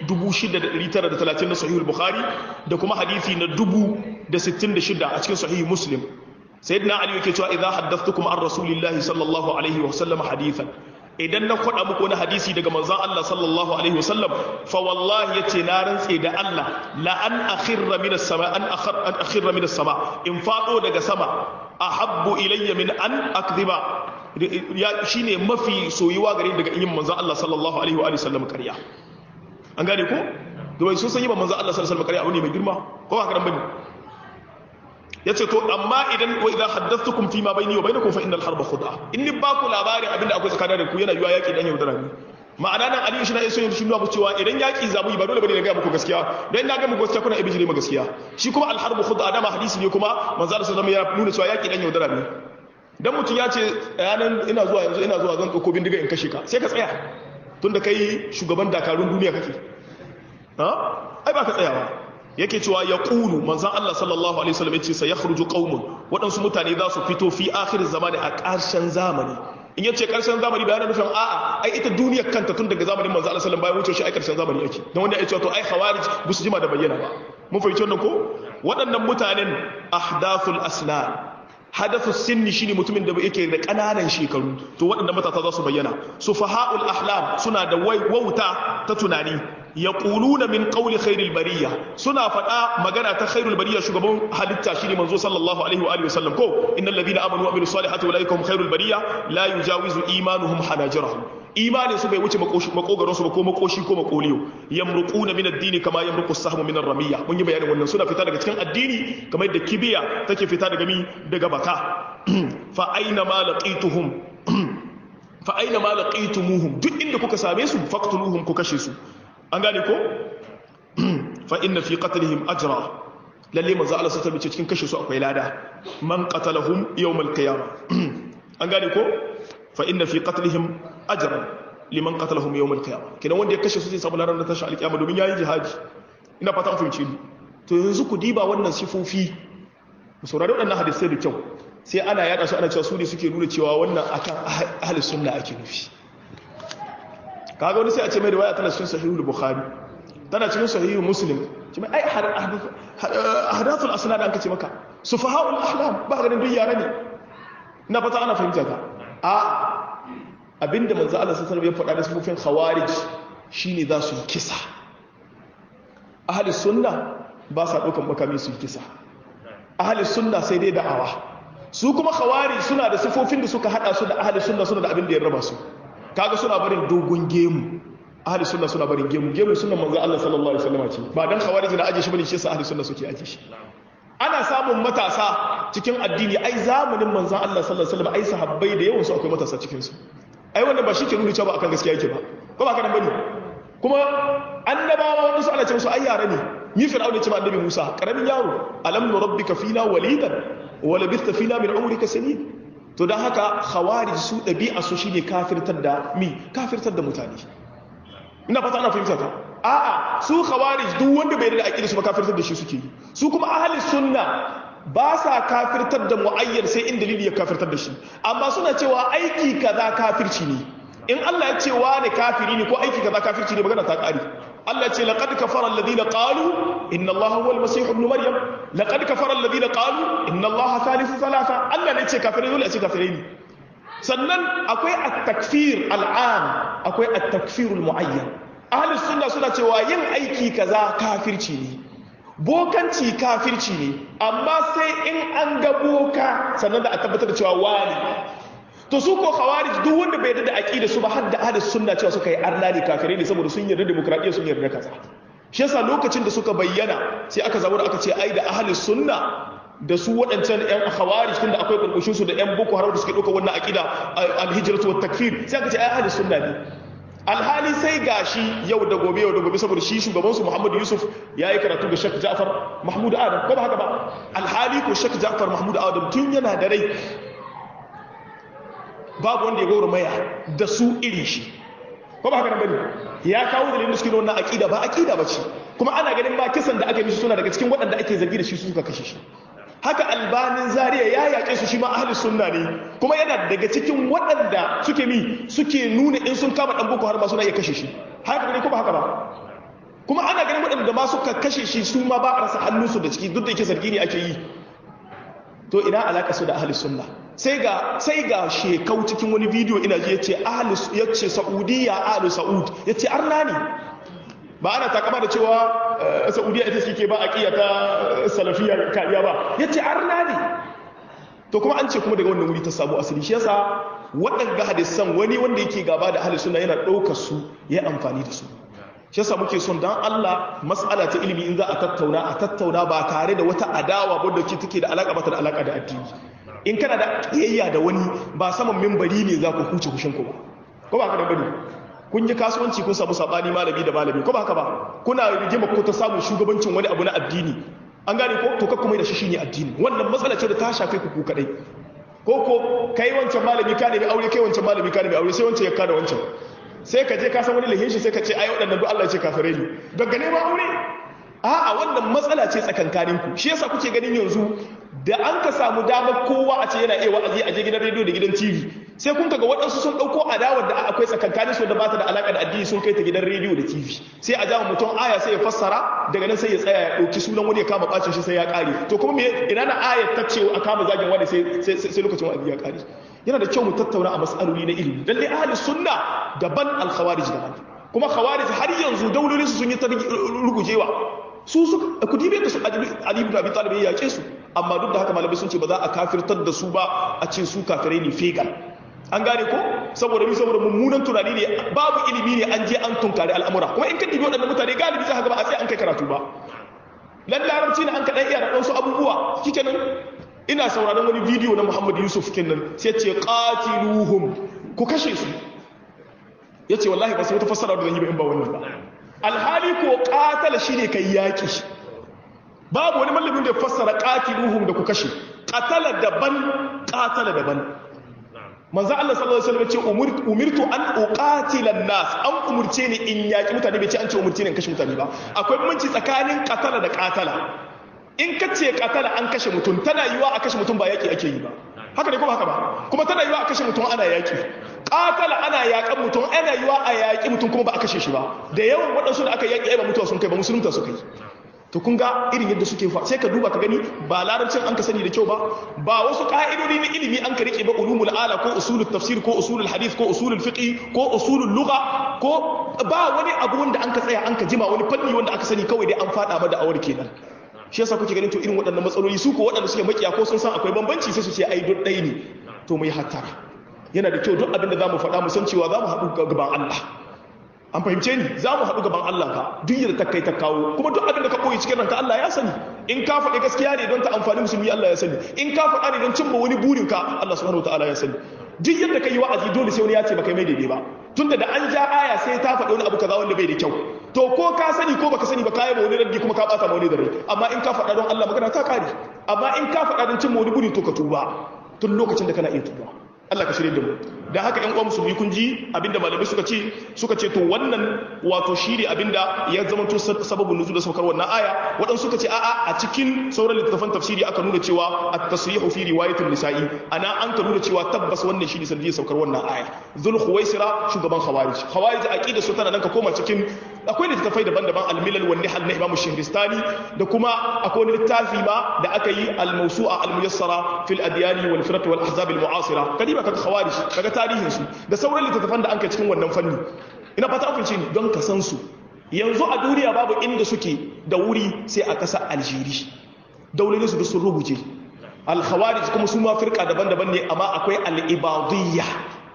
6930 na sahihul bukhari da kuma hadisi na 1066 a cikin sahihul muslim sayyidina ali yake cewa idza haddathtukum an rasulillahi sallallahu alaihi wa sallam hadithan idan na kwada muku wani hadisi daga manzon Allah sallallahu alaihi wa sallam fa wallahi yace na rantse da Allah la an akhirra min as-sama an akhir an akhirra min as-sama in fado daga sama ahabbu ilayya min an akdhiba ya shine mafi soyuwa gare daga yin manzon Allah sallallahu alaihi wa sallam ƙarya an gane ko domin sun san yi ba manzon Allah sallallahu alaihi wa sallam ƙarya abu ne mai girma ko ba haka nan bane yace to amma idan wa idan haddathtukum fi ma bayni wa bainakum fa innal harba khud'a in ni ba ku labarin abinda akwai tsakanin da ku yana yiwa yaki dan yaudara ne ma'ana nan Ali shi na iso yin shi nuna cewa idan yaki zamu yi ba dole bane na ga muku gaskiya dan na ga muku gaskiya kuna ibijire ma gaskiya shi kuma al harbu khud'a dama hadisi ne kuma manzo Allah sallallahu alaihi wasallam ya nuna cewa yaki dan yaudara ne dan mutum ya ce yanan ina zuwa yanzu ina zuwa zan ɗauko bindiga in kashe ka sai ka tsaya tunda kai shugaban dakarun duniya kake ha ai ba ka tsayawa yake cewa ya ƙulu manzan Allah sallallahu alaihi wasallam yace sai yakhruju qaumun waɗansu mutane za su fito fi akhir zamani a ƙarshen zamani in yace ƙarshen zamani bayanan nufin a'a ai ita duniyar kanta tun daga zamanin manzan Allah sallallahu alaihi wasallam bayan wuce shi ai ƙarshen zamani yake dan wanda ya ce to ai khawarij ba su jima da bayyana ba mun fahimci wannan ko waɗannan mutanen ahdathul asnan hadathu sinni shine mutumin da yake da kananan shekaru to waɗanda matasa za su bayyana sufaha'ul ahlam suna da wauta ta tunani yaquluna min qawli khairil bariya suna faɗa magana ta khairul bariya shugaban halitta shine manzo sallallahu alaihi wa alihi wasallam ko innal ladina amanu wa amilus salihati ulaika hum khairul bariya la yujawizu imanuhum hanajirahum imanin su bai wuce makogaron su ba ko makoshi ko makoliyo yamruquna min ad-dini kama yamruqu as-sahmu min ar-ramiya mun yi bayanin wannan suna fita daga cikin addini kamar yadda kibiya take fita daga mi daga baka fa aina ma laqituhum fa aina ma laqitumuhum duk inda kuka same su faqtuluhum ku kashe su an gane ko fa inna fi qatlihim ajra lalle manzo Allah sallallahu alaihi cikin kashe su akwai lada man qatalahum yawmal qiyamah an gane ko fa inna fi qatlihim ajran liman qatalahum yawm al-qiyamah kidan wanda ya kashe su zai samu laran da tashi al-qiyamah domin yayi jihadi ina fata an fahimci ni to yanzu ku diba wannan sifofi mu saurari wadannan hadisai da kyau sai ana yada su ana cewa su ne suke nuna cewa wannan akan ahli sunna ake nufi kaga wani sai a ce mai riwaya tana cikin sahihul bukhari tana cikin sahihul muslim ce mai ai ahadathul asnad an kace maka sufahaul ahlam ba ganin duk yara ne ina fata ana fahimta ka a abinda manzo Allah sallallahu alaihi wasallam ya faɗa da sufufin khawarij shine za su yi kisa ahli sunna ba sa ɗaukan makami su yi kisa ahli sunna sai dai da'awa su kuma khawarij suna da sifofin da suka hada su da ahli sunna suna da abin da ya raba su kaga suna barin dogon gemu ahli sunna suna barin gemu gemu sunnan manzo Allah sallallahu alaihi wasallam ce ba dan khawarij na aje shi bane shi yasa ahli sunna suke aje shi ana samun matasa cikin addini ai zamanin manzan Allah sallallahu alaihi wasallam ai sahabbai da yawan su akwai matasa cikin su ai wannan ba shi ke nuna cewa akan gaskiya yake ba ko ba ka nan bane kuma annabawa wanda su ana ce musu ai yara ne ni fir'auna ce ma annabi Musa karamin yaro alam nurabbika fina walidan wa labithta fina min umrika sanin to dan haka khawarij su dabi'a su shine kafirtar da mi kafirtar da mutane ina fata ana fahimta ta a'a su khawarij duk wanda bai da aqida su ba kafirtar da shi suke yi su kuma ahli sunna ba sa kafirtar da muayyan sai in dalili ya kafirtar da shi amma suna cewa aiki kaza kafirci ne in Allah ya ce wani kafiri ne ko aiki kaza kafirci ne magana ta kare Allah ya ce laqad kafara alladhina qalu inna Allah huwa al-masih ibn maryam laqad kafara alladhina qalu inna Allah thalithu thalatha Allah ne ce kafirai dole a ce kafirai ne sannan akwai at-takfir al-am akwai at-takfir al-muayyan ahli sunna suna cewa yin aiki kaza kafirci ne bokanci kafirci ne amma sai in an ga boka sannan da a tabbatar da cewa wani to su ko khawarij duk wanda bai yarda da aqida su ba har da ahli sunna cewa suka yi arna ne kafirai ne saboda sun yarda demokradiyya sun yarda kaza shi yasa lokacin da suka bayyana sai aka zabo da aka ce ai da ahli sunna da su waɗancan ƴan khawarij tunda akwai kurkushin su da ƴan boko haram da suke ɗauka wannan aqida al-hijratu wat takfir sai aka ce ai ahli sunna ne alhali sai gashi yau da gobe yau da gobe saboda shi shugabansu Muhammadu Yusuf ya yi karatu ga Sheikh Ja'far Mahmud Adam ko ba haka ba alhali ko Sheikh Ja'far Mahmud Adam tun yana da rai babu wanda ya gaura maya da su iri shi ko ba haka nan bane ya kawo dalilin da suke da wannan aqida ba aqida bace kuma ana ganin ba kisan da aka yi mishi suna daga cikin waɗanda ake zargi da shi su suka kashe shi haka albanin zariya ya yaƙe su shi ma ahli sunna ne kuma yana daga cikin waɗanda suke mi suke nuna in sun kama ɗan boko har ma suna iya kashe shi haka ne kuma haka ba kuma ana ganin waɗanda ma suka kashe shi su ma ba a rasa hannunsu da ciki duk da yake zargi ne ake yi to ina alaƙa su da ahli sunna sai ga sai ga shekau cikin wani bidiyo ina ji yace ahli yace saudiya ahli saud yace arna ne ba ana takama da cewa saudiya ita shi ke ba a ta salafiyar kariya ba ya ce arna ne to kuma an ce kuma daga wannan wuri ta samu asali shi yasa waɗanda hadisan wani wanda yake gaba da ahli sunna yana ɗaukar su ya amfani da su shi yasa muke son dan Allah mas'ala ta ilimi in za a tattauna a tattauna ba tare da wata adawa ba da take da alaka ba ta da alaka da addini in kana da kiyayya da wani ba saman mimbari ne za ku huce kushin ku ba ko ba ka da bane kun yi kasuwanci kun samu sabani malami da malami ko ba haka ba kuna rigima ko ta samu shugabancin wani abu na addini an gane ko to kakku mai da shi shine addini wannan matsala ce da ta shafe ku ku kadai ko ko kai wancan malami ka nemi aure kai wancan malami ka nemi aure sai wancan ya kada wancan sai ka je ka san wani lahin shi sai ka ce ai waɗannan duk Allah ya ce kafirai ne daga neman aure a'a wannan matsala ce tsakankanin ku shi yasa kuke ganin yanzu da an ka samu damar kowa a ce yana iya wa'azi a je gidan rediyo da gidan TV sai kun kaga waɗansu sun ɗauko adawar da akwai tsakankanin su da ba ta da alaƙa da addini sun kai ta gidan rediyo da TV sai a jama mutum aya sai ya fassara daga nan sai ya tsaya ya ɗauki sunan wani ya kama ɓacin shi sai ya ƙare to kuma me ina na ayar ta ce a kama zagin wani sai lokacin wa'azi ya ƙare yana da kyau mu tattauna a mas'aloli na ilimi lalle ahli sunna daban al-khawarij daban kuma khawarij har yanzu daulolin su sun yi ta rugujewa su suka ku dibe da su Ali ibn Abi Talib ya yake su amma duk da haka malamai sun ce ba za a kafirtar da su ba a ce su kafirai ne fegal an gane ko saboda mi saboda mummunan tunani ne babu ilimi ne an je an tunkari al'amura kuma in ka dibi waɗannan mutane galibi za ka ga ba a sai an kai karatu ba lan larabci ne an kaɗan iya da wasu abubuwa shikenan ina sauraron wani bidiyo na Muhammad Yusuf kenan sai ce qatiluhum ku kashe su yace wallahi ba sai wata fassara da zan yi ba in ba wannan ba alhali ko qatala shine kai yaki babu wani mallamin da ya fassara qatiluhum da ku kashe qatala daban qatala daban manzo Allah sallallahu alaihi wasallam ce umirtu an uqatila an-nas an umurce ni in yaki mutane bai ce an ce umurce ni in kashe mutane ba akwai bambanci tsakanin qatala da qatala in ka ce qatala an kashe mutum tana yiwa a kashe mutum ba yaki ake yi ba haka ne kuma haka ba kuma tana yiwa a kashe mutum ana yaki qatala ana yakan mutum ana yiwa a yaki mutum kuma ba a kashe shi ba da yawan waɗansu da aka yaki ai ba mutuwa sun kai ba musulunta suka yi to kun ga irin yadda suke fa sai ka duba ka gani ba larabcin an ka sani da kyau ba ba wasu ka'idodi na ilimi an ka rike ba ulumul ala ko usulul tafsir ko usulul hadith ko usulul fiqh ko usulul lugha ko ba wani abu wanda an ka tsaya an ka jima wani fanni wanda aka sani kawai dai an fada ma da awar kenan shi yasa kuke ganin to irin waɗannan matsaloli su ko waɗanda suke makiya ko sun san akwai bambanci sai su ce ai duk ɗaya ne to mu yi hattara yana da kyau duk abin da za mu faɗa mu san cewa za mu haɗu gaban Allah an fahimce ni za mu haɗu gaban Allah ka duk yadda ta kai ta kawo kuma duk abin da ka koyi cikin ranka Allah ya sani in ka faɗi gaskiya ne don ta amfani musulmi Allah ya sani in ka faɗa ne don cimma wani burin ka Allah subhanahu wataala ya sani duk yadda ka yi wa'azi dole sai wani ya ce baka mai daidai ba tunda da an ja aya sai ta faɗi wani abu kaza wanda bai da kyau to ko ka sani ko baka sani ba ka yi ma wani raddi kuma ka ɓata ma wani da rai amma in ka faɗa don Allah magana ta kare amma in ka faɗa don cimma wani burin to ka tuba tun lokacin da kana iya tuba Allah ka shirye da mu dan haka ƴan uwa musulmi kun ji abinda malamai suka ce suka ce to wannan wato shine abinda ya zama to sababun nuzul da saukar wannan aya wadan suka ce a'a a cikin sauran littafan tafsiri aka nuna cewa at-tasrihu fi riwayatul nisa'i ana an ka nuna cewa tabbas wannan shine sanadiyar saukar wannan aya zul khuwaisira shugaban khawarij khawarij aqida su tana nan ka koma cikin akwai littafai daban-daban al-milal wan nihal na Imam Shahristani da kuma akwai wani littafi ma da aka yi al-mawsu'a al-muyassara fil adyani wal firaq wal ahzab al-mu'asira kadiba kaga khawarij kaga tarihin su da sauran littattafan da an kai cikin wannan fanni ina fata kun ce ni don ka san su yanzu a duniya babu inda suke da wuri sai a ƙasa Algeria daulolin su sun rubuce al-khawarij kuma su ma firqa daban-daban ne amma akwai al-ibadiyya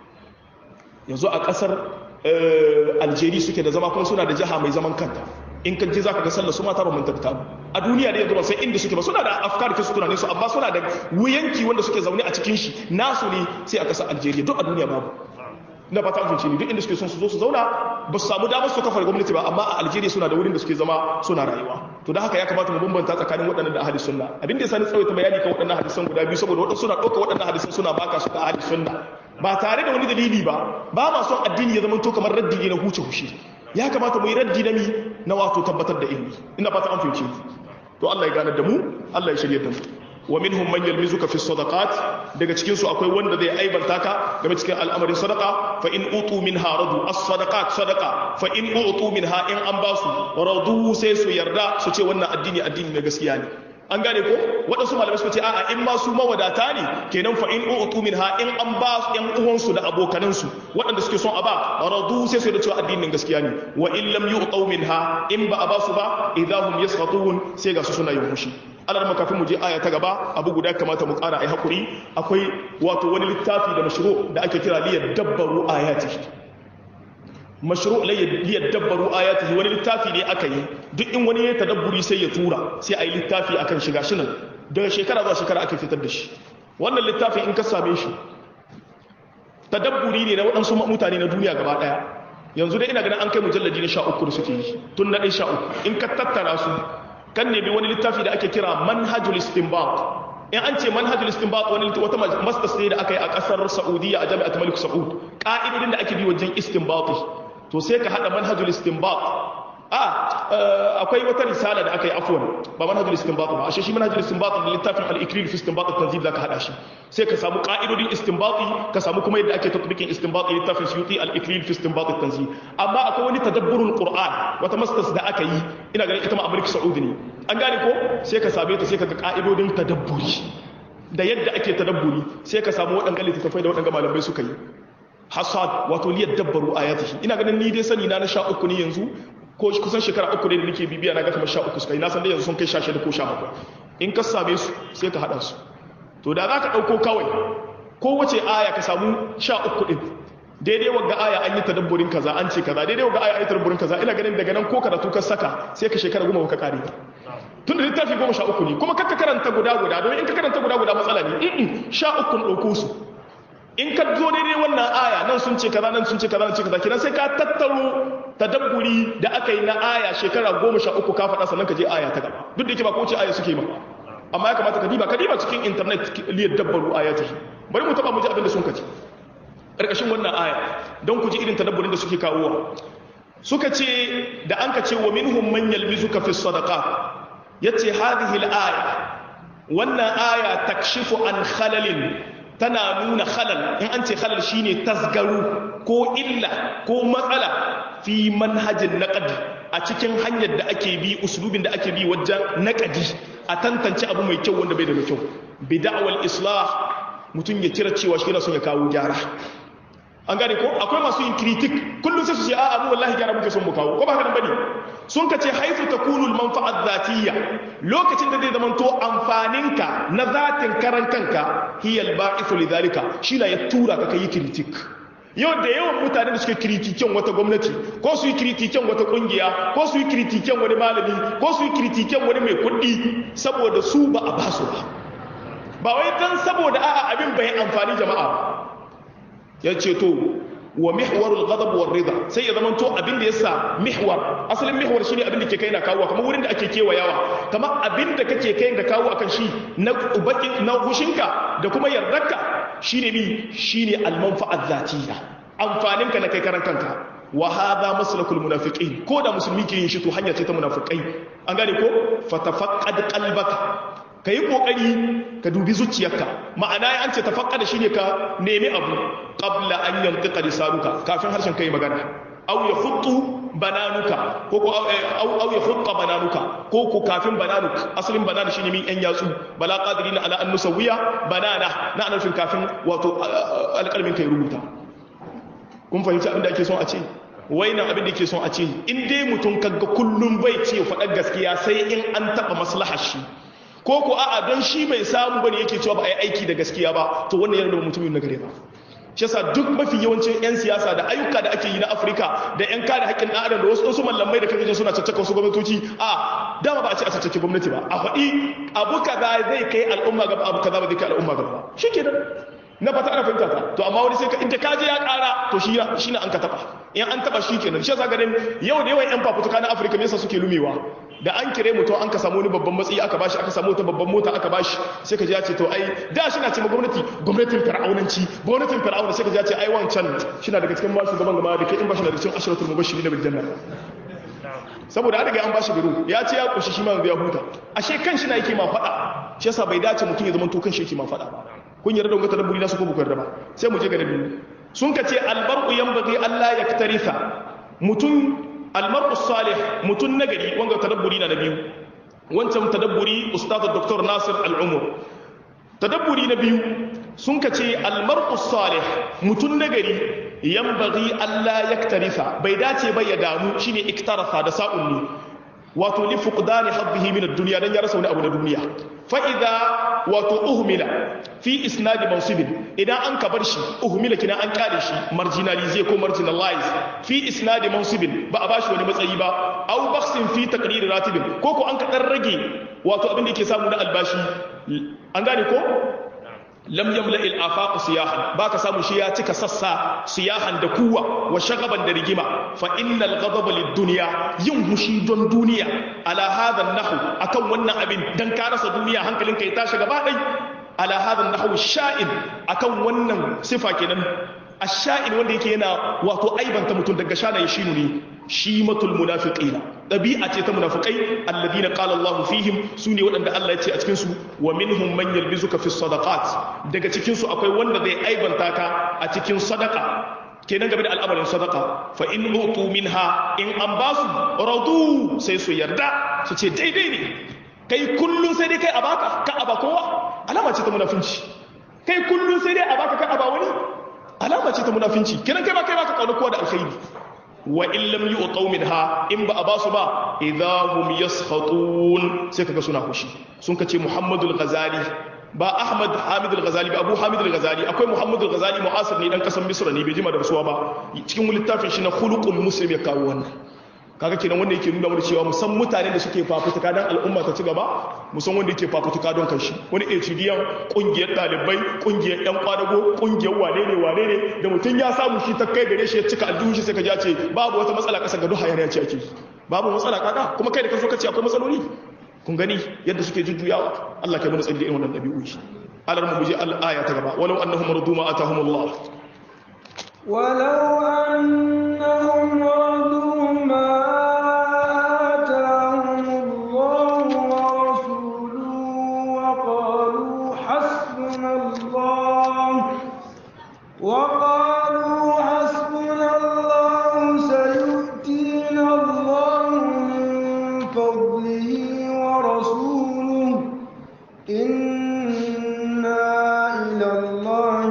yanzu a ƙasar Algeria suke da zama kuma suna da jiha mai zaman kanta in kan je zaka ga sallar su mata ba mun tabbata a duniya ne yanzu ba sai inda suke ba suna da afkar ke su tunanin su amma suna da wuyanki wanda suke zaune a cikin shi nasu ne sai a ƙasar Algeria duk a duniya babu na fata an ne duk inda suke son su zo su zauna ba su samu damar su kafa gwamnati ba amma a Algeria suna da wurin da suke zama suna rayuwa to da haka ya kamata mu bambanta tsakanin waɗannan da ahli sunna abin da yasa ni tsawaita bayani kan waɗannan hadisan guda biyu saboda waɗansu suna ɗauka waɗannan hadisan suna baka su ta ahli sunna ba tare da wani dalili ba ba ma son addini ya zama to kamar raddi ne na huce hushi ya kamata mu yi raddi na mi na wato tabbatar da ilmi ina fata an fahimce to Allah ya gane da mu Allah ya shirye da mu wa minhum man yalmizuka fi sadaqat daga cikin su akwai wanda zai aibanta ka game cikin al'amarin sadaqa fa in utu minha radu as-sadaqat sadaqa fa in utu minha in an basu radu sai su yarda su ce wannan addini addini na gaskiya ne an gane ko waɗansu malamai suka ce a'a in ma su mawadata ne kenan fa in utu minha in an ba yan uwansu da abokanansu waɗanda suke son a ba radu sai su da cewa addinin gaskiya ne wa in lam yu'tu minha in ba a ba su ba idahum yasqatun sai ga su suna yin fushi alar makafin mu je aya ta gaba abu guda kamata mu ƙara ai hakuri akwai wato wani littafi da mashru da ake kira liyad dabbaru ayatihi mashru liyad dabbaru ayatihi wani littafi ne aka yi duk in wani ya tadabburi sai ya tura sai ai littafi akan shiga shi nan daga shekara zuwa shekara ake fitar da shi wannan littafin in ka same shi tadabburi ne na waɗansu mutane na duniya gaba ɗaya yanzu dai ina ganin an kai mujalladi na sha uku da suke yi tun na ɗin sha uku in ka tattara su kan nemi wani littafi da ake kira manhajul istinbat in an ce manhajul istinbat wani wata masters ne da aka yi a kasar saudiya a jami'at malik saud ka'idodin da ake bi wajen istinbati to sai ka hada manhajul istinbat a akwai wata risala da aka yi afwan ba manhajul istinbat ba ashe shi manhajul istinbat da littafin al-ikril fi istinbat at-tanzil zaka hada shi sai ka samu ka'idodin istinbati ka samu kuma yadda ake tatbikin istinbati littafin suyuti al-ikril fi istinbat at-tanzil amma akwai wani tadabburul qur'an wata masters da aka yi ina ganin ita ma amurka saudi ne an gane ko sai ka same ta sai ka ga ka'idodin tadabburi da yadda ake tadabburi sai ka samu waɗanda littattafai da waɗanda malamai suka yi hasad wato liyar dabbaru ayatihi ina ganin ni dai sani na na sha uku ne yanzu ko kusan shekara uku ne da nake bibiya na ga kamar sha uku suka yi na san dai yanzu sun kai sha shida ko sha bakwai in ka same su sai ka haɗa su to da za ka ɗauko kawai ko wace aya ka samu sha uku ɗin daidai wagga aya an yi tadabburin kaza an ce kaza daidai wagga aya an yi tadabburin kaza ina ganin daga nan ko karatu ka saka sai ka shekara goma baka kare ba tun da littafi goma sha uku ne kuma kakka karanta guda guda domin in ka karanta guda guda matsala ne in sha uku ɗauko su in ka zo daidai wannan aya nan sun ce kaza nan sun ce kaza nan ce kaza kiran sai ka tattaro tadabburi da aka yi na aya shekara goma sha uku ka faɗa sannan ka je aya ta gaba duk da yake ba ko ce aya suke ma amma ya kamata ka diba ka diba cikin internet liyar dabbaru ayatihi bari mu taba mu ji abin da sun kace ƙarƙashin wannan aya don ku ji irin tadabburin da suke kawowa suka ce da an ka ce wa minhum man yalmizuka fi sadaqa yace hadhihi al-aya wannan aya takshifu an khalalin tana nuna khalal in an ce khalal shine tasgaru ko illa ko matsala fi manhajin naqdi a cikin hanyar da ake bi uslubin da ake bi wajen naqdi a tantance abu mai kyau wanda bai da kyau bid'awal islah mutum ya kira cewa shi yana son ya kawo gyara an gane ko akwai masu yin kritik kullum sai su ce a'a mu wallahi gyara muke son mu kawo ko ba haka bane sun ka ce haifu takunul manfa'at zatiyya lokacin da zai zama to amfaninka na zatin karan kanka hiya al-ba'ithu lidhalika shi la ya tura ka kai kritik yau da yawan mutane da suke kritiken wata gwamnati ko su yi kritiken wata kungiya ko su yi kritiken wani malami ko su yi kritiken wani mai kuɗi saboda su ba a basu ba ba wai dan saboda a'a abin bai amfani jama'a ya ce to wa mihwarul ghadab war rida sai ya zama to abin da yasa mihwar asalin mihwar shine abin da ke kai na kawo kamar wurin da ake kewayawa kamar abin da kake kai da kawo akan shi na bakin na hushinka da kuma yardarka shine mi shine al-manfa'at zatiyya amfaninka na kai karan kanka wa hadha maslakul munafiqin ko da musulmi ke yin shi to hanya ce ta munafikai an gane ko fatafaqqad qalbaka ka yi ƙoƙari ka dubi zuciyarka ma'ana ya an ce tafaƙa da shi ne ka nemi abu ƙabla an yanki ƙarisaruka kafin harshen ka yi magana au ya hutu bananuka ko ko au ya hutta bananuka ko ko kafin bananuk asalin banana shine min yan yatsu bala qadirina ala an nusawiya banana na anafin kafin wato alƙalmin kai rubuta kun fahimci abin da ake son a ce wainan abin da ke son a ce in dai mutum kaga kullum bai ce faɗar gaskiya sai in an taɓa maslahar shi ko ko a'a don shi bai samu bane yake cewa ba a yi aiki da gaskiya ba to wannan yana da mutumin na gare ba shi yasa duk mafi yawancin 'yan siyasa da ayyuka da ake yi na afirka da 'yan kare haƙƙin ɗan adam da wasu wasu mallamai da kake suna caccaka wasu gwamnatoci a dama ba a ce a caccaki gwamnati ba a faɗi abu kaza zai kai al'umma gaba abu kaza ba zai kai al'umma gaba ba shi kenan na fata ana fahimta ta to amma wani sai ka inda kaje ya ƙara to shi shi ne an ka taɓa in an taɓa shi kenan shi yasa ganin yau da yawan 'yan fafutuka na afirka me yasa suke lumewa da an kire mutum an ka samu wani babban matsayi aka bashi aka samu wata babban mota aka bashi sai ka ji ya ce to ai da shi na ce ma gwamnati gwamnatin fir'aunanci gwamnatin fir'auna sai ka ji ya ce ai wancan shi na daga cikin masu gaban gama da ke in bashi na da cikin ashiratul mubashiri na biljanna saboda an riga an bashi biro ya ce ya kushi shi ma yanzu ya huta ashe kan shi na yake ma faɗa shi yasa bai dace mutum ya zama to kan shi yake ma faɗa ba kun yarda da wanga tadabburi na su ko ba yarda ba sai mu je ga nabi sun ka ce albar'u yanbaghi Allah yaktaritha mutum almar'u salih mutum nagari wanga tadabburi na biyu wancan tadabburi ustaz dr nasir al-umur tadabburi na biyu sun ka ce almar'u salih mutum nagari yanbaghi Allah yaktarifa bai dace ba ya damu shine iktarafa da sa'unni wato li fuqdani hadhihi min ad-dunya dan ya rasa wani abu na duniya fa idza wato uhmila fi isnad mansib idan an ka bar shi uhmila kina an kare shi marginalize ko marginalize fi isnad mansib ba a bashi wani matsayi ba aw bakhsin fi taqrir ratib ko ko an ka dan rage wato abin da yake samu na albashi an gane ko lam yamla il afaq siyahan baka samu shi ya cika sassa siyahan da kuwa wa shagaban da rigima fa innal ghadaba lid dunya yin hushi don duniya ala hadha nahu akan wannan abin dan ka rasa duniya hankalinka ya tashi gaba dai ala hadha nahu sha'in akan wannan sifa kenan ash-sha'in wanda yake yana wato aibanta mutum daga shana ya shinu ne shimatul munafiqina dabi'a ce ta munafiqai alladina qala Allahu fihim sune waɗanda Allah ya ce a cikin su wa minhum man yalbizuka fi sadaqat daga cikin su akwai wanda zai aibanta ka a cikin sadaqa kenan game da al'amarin sadaqa fa in utu minha in an basu radu sai su yarda su ce daidai ne kai kullun sai dai kai a baka ka aba kowa alama ce ta munafinci kai kullun sai dai a baka ka aba wani alama ce ta munafinci kenan kai ba kai baka kauna kowa da alkhairi wa in lam yu'taw minha in ba a basu ba idahum yaskhatun sai kaga suna hushi sun kace Muhammadul Ghazali ba Ahmad Hamid al-Ghazali ba Abu Hamid al-Ghazali akwai Muhammad al-Ghazali mu'asir ne dan kasan Misra ne bai jima da rasuwa ba cikin littafin shi na Khuluqul Muslim ya kawo wannan kaga kenan wanda yake nuna mana cewa musan mutanen da suke fafutuka dan al'umma ta ci gaba musan wanda yake fafutuka don kanshi wani HDN kungiyar dalibai kungiyar yan kwadago kungiyar wane ne wane ne da mutum ya samu shi ta kai gare shi ya cika aljihun shi sai ka ji ce babu wata matsala kasa ga duk hayaniya ce ake babu matsala kaka kuma kai da ka so ka ce akwai matsaloli kun gani yadda suke jujjuyawa Allah kai mana tsalli irin wannan dabi'u shi alar mu buje al-aya ta gaba walau annahum radu ma atahumullah ولو أنهم رضوا ما آتاهم الله ورسوله وقالوا حسبنا الله وقالوا حسبنا الله سيؤتينا الله من فضله ورسوله إنا إلى الله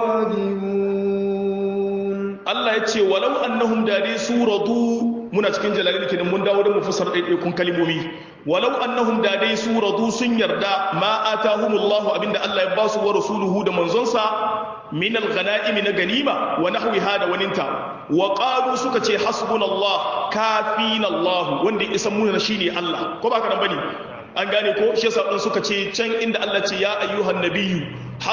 راجعون Allah ya ce walau annahum dare su radu muna cikin jalalin kenan mun dawo da mu fasar ɗaiɗaikun kalimomi walau annahum dare su radu sun yarda ma atahumullahu abinda Allah ya ba su wa rasuluhu da manzonsa min al-ghanaim na ganima wa nahwiha da waninta wa qalu suka ce hasbunallah kafina Allah wanda ya isan muna shine Allah ko ba ka nan bane an gane ko shi yasa suka ce can inda Allah ce ya ayyuhan nabiyyu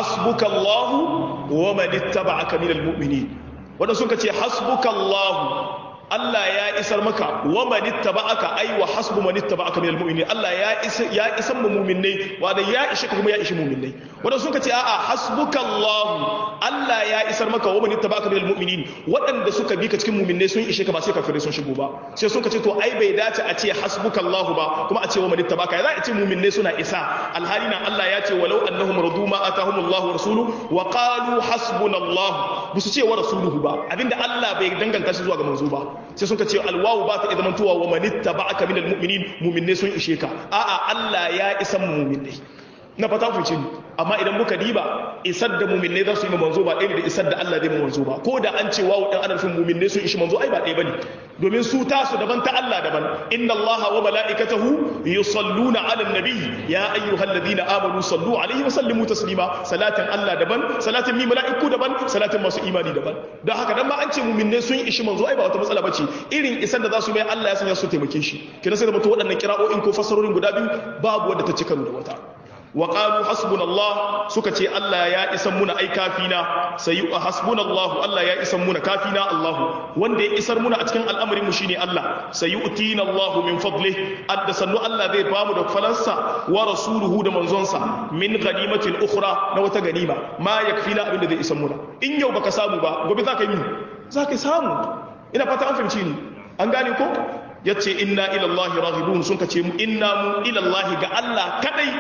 hasbukallahu wa man ittaba'aka minal mu'minin wanda suka ce hasbukallahu Allah ya isar maka wa man ittaba'aka ay wa hasbu man ittaba'aka minal mu'minin Allah ya isa ya isan mu mu'minnai wanda ya ishe kuma ya ishi mu'minnai wanda suka ce a'a hasbukallahu Allah ya isar maka wa man ittaba'aka minal mu'minin waɗanda suka bi ka cikin mu'minnai sun ishe ka ba sai kafirai sun shigo ba sai suka ce to ai bai dace a ce hasbukallahu ba kuma a ce wa man ittaba'aka za a ce mu'minnai suna isa alhali na Allah ya ce walau annahum radu ma atahumullahu wa rasuluhu wa qalu hasbunallahu busu ce wa rasuluhu ba abinda Allah bai danganta shi zuwa ga manzo ba sai suka ce alwawu ba ta idan tuwa wa manitta ba aka minal mu'minin mu'minne sun ishe ka a'a Allah ya isan mu'minne na fata ku ce amma idan muka diba isar da mu'minne za su yi manzo ba ɗaya da isar da Allah zai manzo ba ko da an ce wawu dan ana nufin mu'minne sun ishi manzo ai ba ɗaya bane domin su tasu daban ta Allah daban inna Allah wa mala'ikatahu yusalluna 'alan nabiy ya ayyuhalladhina amanu sallu 'alaihi wa sallimu taslima salatin Allah daban salatin mi mala'iku daban salatin masu imani daban don haka dan ma an ce mu'minne sun ishi manzo ai ba wata matsala bace irin isar da za su mai Allah ya sanya su taimake shi kina sai da mutu waɗannan kira'o'in ko fassarorin guda biyu babu wanda ta ci karo da wata wa qalu hasbunallah suka ce Allah ya isan muna ai kafina sai hasbunallahu Allah ya isan muna kafina Allah wanda ya isar muna a cikin al'amarin mu shine Allah sayu'tina Allah min fadlih adda sannu Allah zai bamu da falansa wa rasuluhu da manzonsa min ganimatin ukhra na wata ganima ma yakfina abinda zai isan muna in yau baka samu ba gobe zaka yi za ka samu ina fata an fahimci ni an gane ko yace inna ila Allah raghibun sun kace mu inna mu ila Allah ga Allah kadai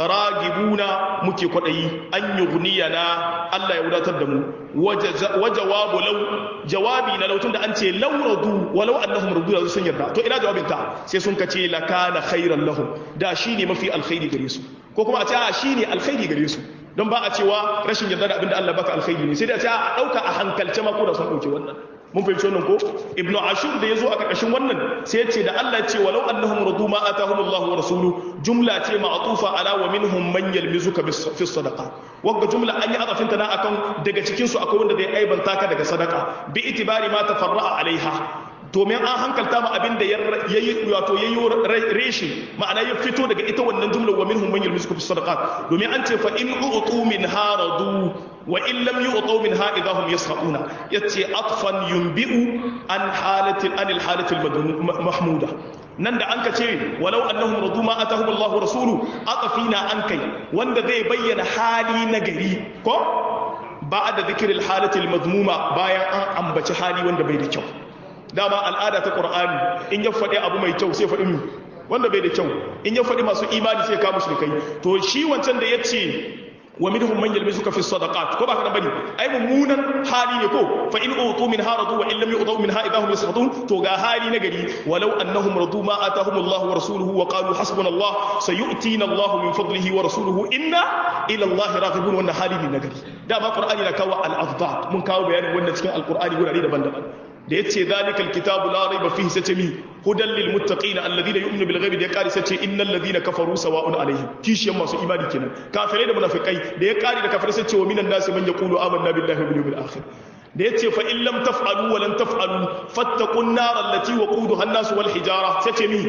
ragibuna muke kwadayi an yughniyana Allah ya wadatar da mu wa jawabu law jawabi na law tunda an ce law radu walau annahum radu da sun yarda to ina jawabin ta sai sun kace lakana khairan lahum da shine mafi alkhairi gare su ko kuma a ce a shine alkhairi gare su don ba a cewa rashin yarda da abinda Allah baka alkhairi ne sai da a ce a dauka a hankalce ma ko da sun dauke wannan mun fahimci wannan ko ibnu ashur da yazo a karkashin wannan sai ya ce da Allah ya ce walau annahum radu ma atahum Allah wa rasuluhu jumla ce ma'tufa ala wa minhum man yalmizuka fi sadaqa wagga jumla an yi azafin ta na akan daga cikin su akwai wanda zai aibanta ka daga sadaka bi itibari ma tafarra'a alaiha domin an hankalta ma abin da yayi wato yayi reshi ma'ana ya fito daga ita wannan jumlar wa minhum man yalmizuka fi sadaqat domin an ce fa in u'tu min haradu wa in lam yu'tu minha idahum yasquna yace atfan yunbi'u an halatil anil halatil mahmuda nan da an ka ce walau annahum radu ma atahum Allahu rasulu atafina an kai wanda zai bayyana hali na gari ko ba'da dhikril halatil madmuma bayan an ambaci hali wanda bai da kyau dama al'ada ta qur'ani in ya faɗi abu mai kyau sai faɗi wanda bai da kyau in ya faɗi masu imani sai ka mushrikai to shi wancan da yace wa minhum man yalmizuka fi sadaqat ko ba ka bane ai mummunan hali ne ko fa in utu min haradu wa in lam yu'tu minha idahum yasqatun to ga hali na gari walau annahum radu ma atahum Allah wa rasuluhu wa qalu hasbuna Allah sayu'tina Allah min fadlihi wa rasuluhu inna ila Allah raghibun wannan hali ne na gari dama qur'ani na kawo al-afdal mun kawo bayanin wannan cikin al-qur'ani gurare daban-daban da yace zalikal kitabu la raiba fihi sace mi hudan lil muttaqina alladhina yu'minu bil ghaibi da ya kare sace innal ladhina kafaru sawa'un alaihim kishiyan masu imani kenan kafirai da munafikai da ya kare da kafirai sace wa minan nasi man yaqulu amanna billahi wal yawmil akhir da yace fa in lam taf'alu wa lan taf'alu fattaqun nar allati waquduha an-nas wal hijara sace mi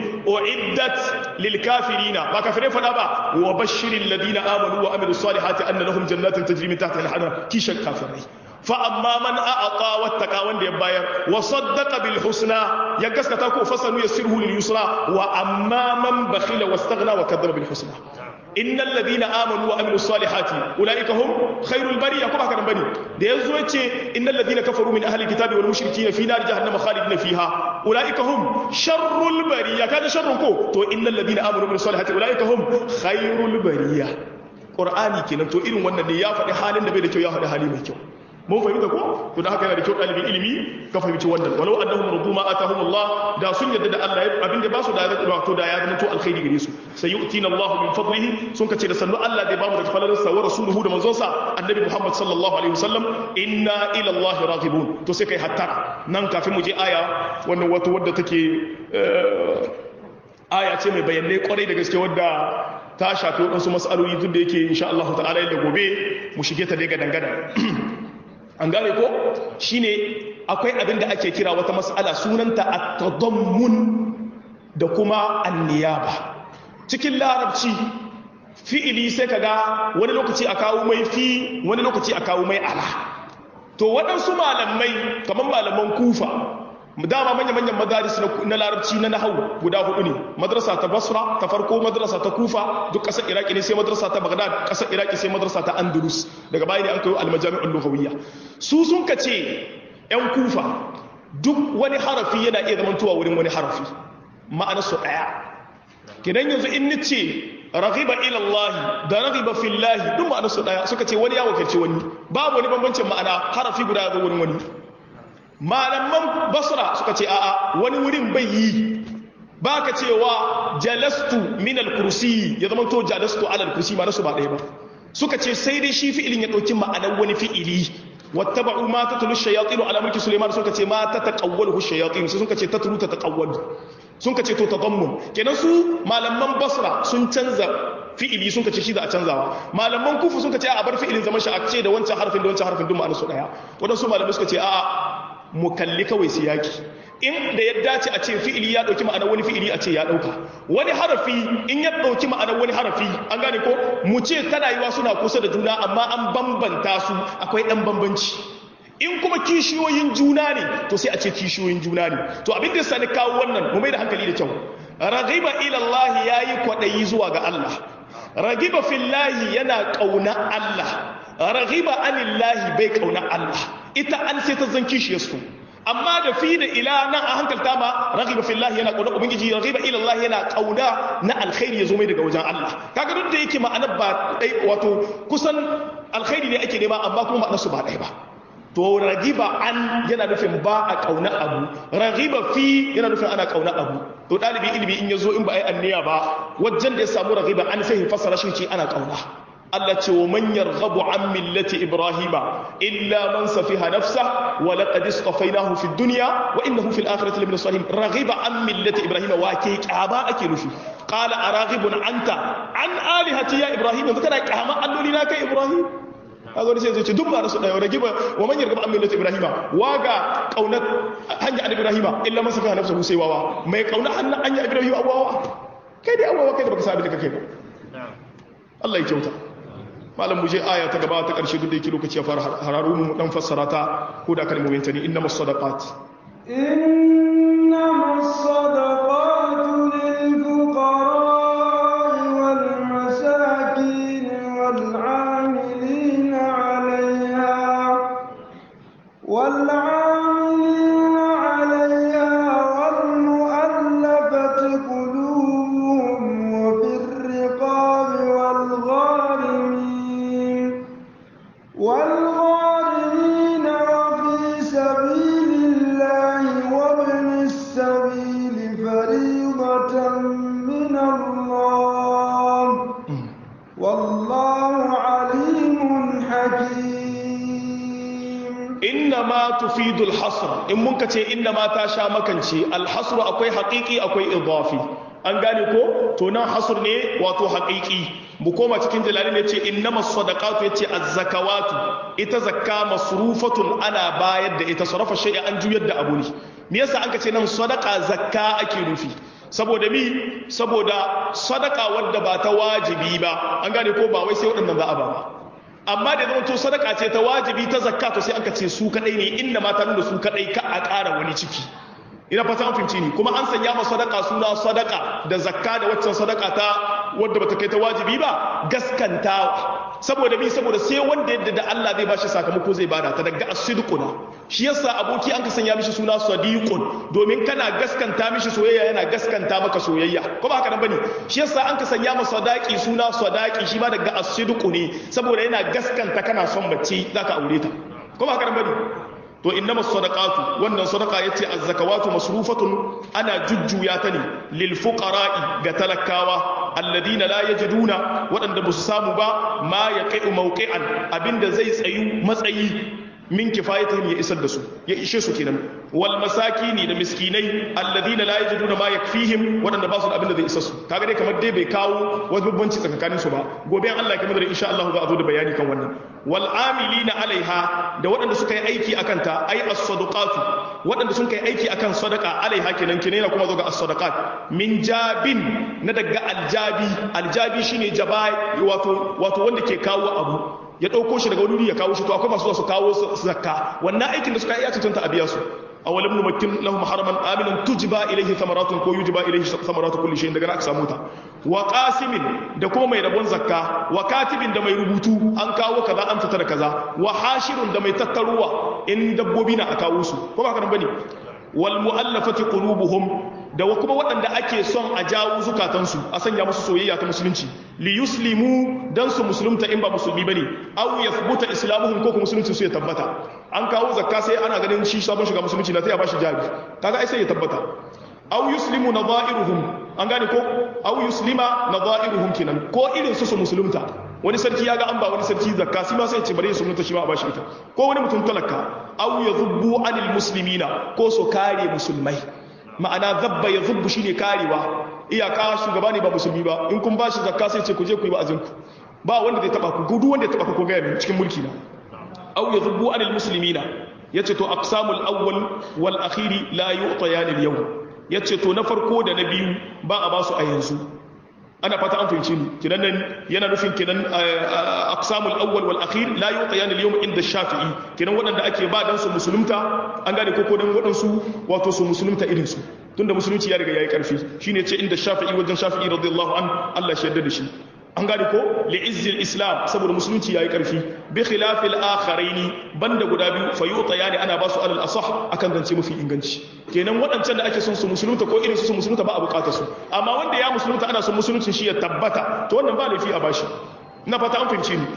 uiddat lil kafirina ba kafirai fada ba wa bashiril ladina amanu wa amilus salihati anna lahum jannatin tajri min tahtiha al-anhar kishan kafirai فأما من أعطى واتقى وند يباير وصدق بالحسنى يغسكتا كو فسنو يسره لليسرى وأما من بخل واستغنى وكذب بالحسنى إن الذين آمنوا وعملوا الصالحات أولئك هم خير البرية كما كان بني da yazo yace innal ladina kafaru min ahli alkitabi wal mushrikeen fi nar jahannama khalidin fiha ulaika hum sharrul bariya kaga sharrun ko to innal ladina amanu bil salihati ulaika hum khairul bariya qur'ani kenan to irin wannan ne ya faɗi halin da bai da kyau ya faɗi hali mai kyau mun fahimta ko to da haka yana da kyau ɗalibin ilimi ka fahimci wannan walau annahum radu ma atahum Allah da sun yadda da Allah abin da ba su da ya to da ya zama to alkhairi gare su sayu'tina Allah min fadlihi sun kace da sannu Allah zai ba mu daga falalar sa wa rasuluhu da manzon sa annabi Muhammad sallallahu alaihi wasallam inna ila Allah raghibun to sai kai hatta nan kafin mu je aya wannan wato wadda take aya ce mai bayanai kwarai da gaske wadda ta shafi waɗansu mas'aloli duk da yake insha Allah ta'ala yadda gobe mu shige ta dai ga dangana an gane ko shine akwai abin da ake kira wata mas'ala sunanta at-tadammun da kuma an-niyaba cikin larabci fi'ili sai kaga wani lokaci a kawo mai fi wani lokaci a kawo mai ala to waɗansu malamai kamar malaman kufa dama manya-manyan madaris na larabci na nahawu guda hudu ne madrasa ta basra ta farko madrasa ta kufa duk ƙasar iraki ne sai madrasa ta bagdad ƙasar iraki sai madrasa ta andalus daga baya ne an kayo almajami'ul lughawiyya su sun ka ce yan kufa duk wani harafi yana iya zamantowa wurin wani harafi ma'ana su ɗaya kidan yanzu in ni ce raghiba ila Allah da raghiba fillahi duk ma'ana su ɗaya suka ce wani ya wakilci wani babu wani bambancin ma'ana harafi guda ya zo wurin wani malaman basra suka ce a'a wani wurin bai yi ba ka cewa jalastu min al-kursi ya zama to jalastu ala al-kursi ma nasu ba ɗaya ba suka ce sai dai shi fi'ilin ya ɗauki ma'anar wani fi'ili wattaba'u ma tatlu shayatin ala mulki sulaiman suka ce ma tataqawwalu shayatin sai suka ce tatlu tataqawwalu sun ka ce to tadammun kenan su malaman basra sun canza fi'ili sun ka ce shi da a canzawa malaman kufu sun ka ce a bar fi'ilin zaman shi a ce da wancan harfin da wancan harfin duk ma'anar su daya wadansu malamai suka ce a'a mu kalli kawai siyaki in da ya dace a ce fi'ili ya dauki ma'anar wani fi'ili a ce ya dauka wani harafi in ya dauki ma'anar wani harafi an gane ko mu ce tana yiwa suna kusa da juna amma an bambanta su akwai dan bambanci in kuma kishiyoyin juna ne to sai a ce kishiyoyin juna ne to abin da sani kawo wannan mu mai da hankali da kyau raghiba ila Allah yayi kwadayi zuwa ga Allah raghiba fillahi yana kauna Allah raghiba anillahi bai kauna Allah ita an sai ta zan kishiyar su amma da fi da ila nan a hankalta ma raghiba fillahi yana kauna ubangiji raghiba ila Allah yana kauna na alkhairi ya zo mai daga wajen Allah kaga duk da yake ma'anar ba dai wato kusan alkhairi ne ake nema amma kuma ma'anar su ba dai ba to ragiba an yana nufin ba a kauna abu ragiba fi yana nufin ana kauna abu to dalibi ilimi in yazo in ba ai anniya ba wajen da ya samu ragiba an sai fasara shi ce ana kauna Allah ce wa man yarghabu an millati ibrahima illa man safiha nafsa wa laqad istafainahu fid dunya wa innahu fil akhirati lamin salihin raghiba an millati ibrahima wa ke kyaba ake nufi qala araghibun anta an alihati ya ibrahim yanzu kana kyama alloli na kai ibrahim kaga wani sai zai ce duk ba su daya ragiba wa man yarghabu an millati ibrahima waga kauna hanya an ibrahima illa man safiha nafsa sai wawa mai kauna hanya ibrahima wawa kai dai awawa kai da baka sabi da kake ba Allah ya kyauta malam mu je aya ta gaba ta karshe duk da yake lokaci ya fara hararu mu dan fassara ta ko da kalmomin ta ne innamas sadaqat innamas sadaqatu lil fuqara wal masakin wal 'amilin 'alayha wal 'amilin 'alayha wal mu'allafati qulubuhum wa fir riqabi wal gharimin والغارمين وفي سبيل الله وابن السبيل فريضة من الله والله عليم حكيم إنما تفيد الحصر إن منك إنما تاشا مكنشي الحصر أكوي حقيقي أكوي إضافي an gane ko to nan hasur ne wato haƙiƙi mu koma cikin jalali ne ce innama sadaqatu yace az-zakawatu ita zakka masrufatun ana bayar da ita sarafa shay'a an juyar da abu ne me yasa an ce nan sadaqa zakka ake nufi saboda mi saboda sadaka wadda ba ta wajibi ba an gane ko ba wai sai waɗannan za a ba ba amma da zama to sadaka ce ta wajibi ta zakka to sai an ce su kadai ne inda mata nuna su kadai ka a ƙara wani ciki ina fata an finci ni kuma an sanya ma sadaka suna sadaka da zakka da waccan sadaka ta wadda bata kai ta wajibi ba gaskantawa saboda bi saboda sai wanda yadda da Allah zai bashi sakamako zai bada ta daga as-sidquna shi yasa aboki an ka sanya mishi suna sadiqun domin kana gaskanta mishi soyayya yana gaskanta maka soyayya ko ba haka nan bane shi yasa an ka sanya masa sadaki suna sadaki shi ma daga as-sidqu ne saboda yana gaskanta kana son mace zaka aure ta ko ba haka nan bane to innama sadaqatu wannan sadaqa yace az-zakawatu masrufatun ana jujjuya ta ne lil fuqara'i ga talakawa alladina la yajiduna wadanda ba su samu ba ma yaqi'u mawqi'an abinda zai tsayu matsayi min kifayatihim ya isar da su ya ishe su kenan wal masakini da miskinai alladina la yajiduna ma yakfihim wadanda ba su da abinda zai isar su kaga dai kamar dai bai kawo wani bambanci tsakanin su ba gobe Allah ya kamar da insha Allah za a zo da bayani kan wannan wal amilina alaiha da waɗanda suka yi aiki akan ta ai as-sadaqatu waɗanda sun kai aiki akan sadaqa alaiha kenan kenan yana kuma zo ga as-sadaqat min jabin na daga aljabi aljabi shine jabai wato wato wanda ke kawo abu ya ɗauko shi daga wani ya kawo shi to akwai masu su kawo zakka wannan aikin da suka iya cancanta a biya su awalam numakkin lahum haraman aminan tujba ilayhi thamaratun ko yujba ilayhi thamaratu kulli shay'in daga aka samu ta wa qasimin da kuma mai rabon zakka wa katibin da mai rubutu an kawo kaza an fitar kaza wa hashirun da mai tattaruwa in dabbobi na a kawo su ko ba haka nan bane wal mu'allafati qulubuhum da kuma waɗanda ake son a jawo zukatansu a sanya musu soyayya ta musulunci li yuslimu dan su musulunta in ba musulmi bane aw yathbuta islamuhum ko kuma musulunci su ya tabbata an kawo zakka sai ana ganin shi sabon shiga musulunci na sai ya bashi jabi kaga ai sai ya tabbata aw yuslimu nadha'iruhum an gane ko aw yuslima nadha'iruhum kinan ko irin su su musulunta wani sarki ya ga an ba wani sarki zakka shi ma sai ya ce bare su mutunta shi ma a bashi ita ko wani mutum talaka aw yadhubbu anil muslimina ko su kare musulmai ma'ana zabba ya zubbu shine karewa iyaka shugaba ne ba musulmi ba in kun bashi zakka sai ce ku je ku yi wa'azin ku ba wanda zai taba ku gudu wanda ya taba ku ko ga min cikin mulki na aw yadhubbu anil muslimina yace to aqsamul awwal wal akhiri la yu'tayan al yawm yace to na farko da na biyu ba a basu a yanzu ana fata an fahimci ni kinan nan yana nufin kinan aqsamul awwal wal akhir la yu'tayan al yawm inda shafi'i kinan wadanda ake ba dan su musulunta an gane ko ko dan wadansu wato su musulunta irin su tunda musulunci ya riga yayi karfi shine yace inda shafi'i wajen shafi'i radiyallahu an Allah shi yarda da shi an gane ko li'izzil islam saboda musulunci yayi karfi bi khilafil akharaini banda guda biyu fa yuta yani ana basu alal asah akan zance mafi inganci kenan waɗancan da ake son su musulunta ko irin su su musulunta ba a bukatar su amma wanda ya musulunta ana son musuluncin shi ya tabbata to wannan ba laifi a bashi ina fata an fahimci ni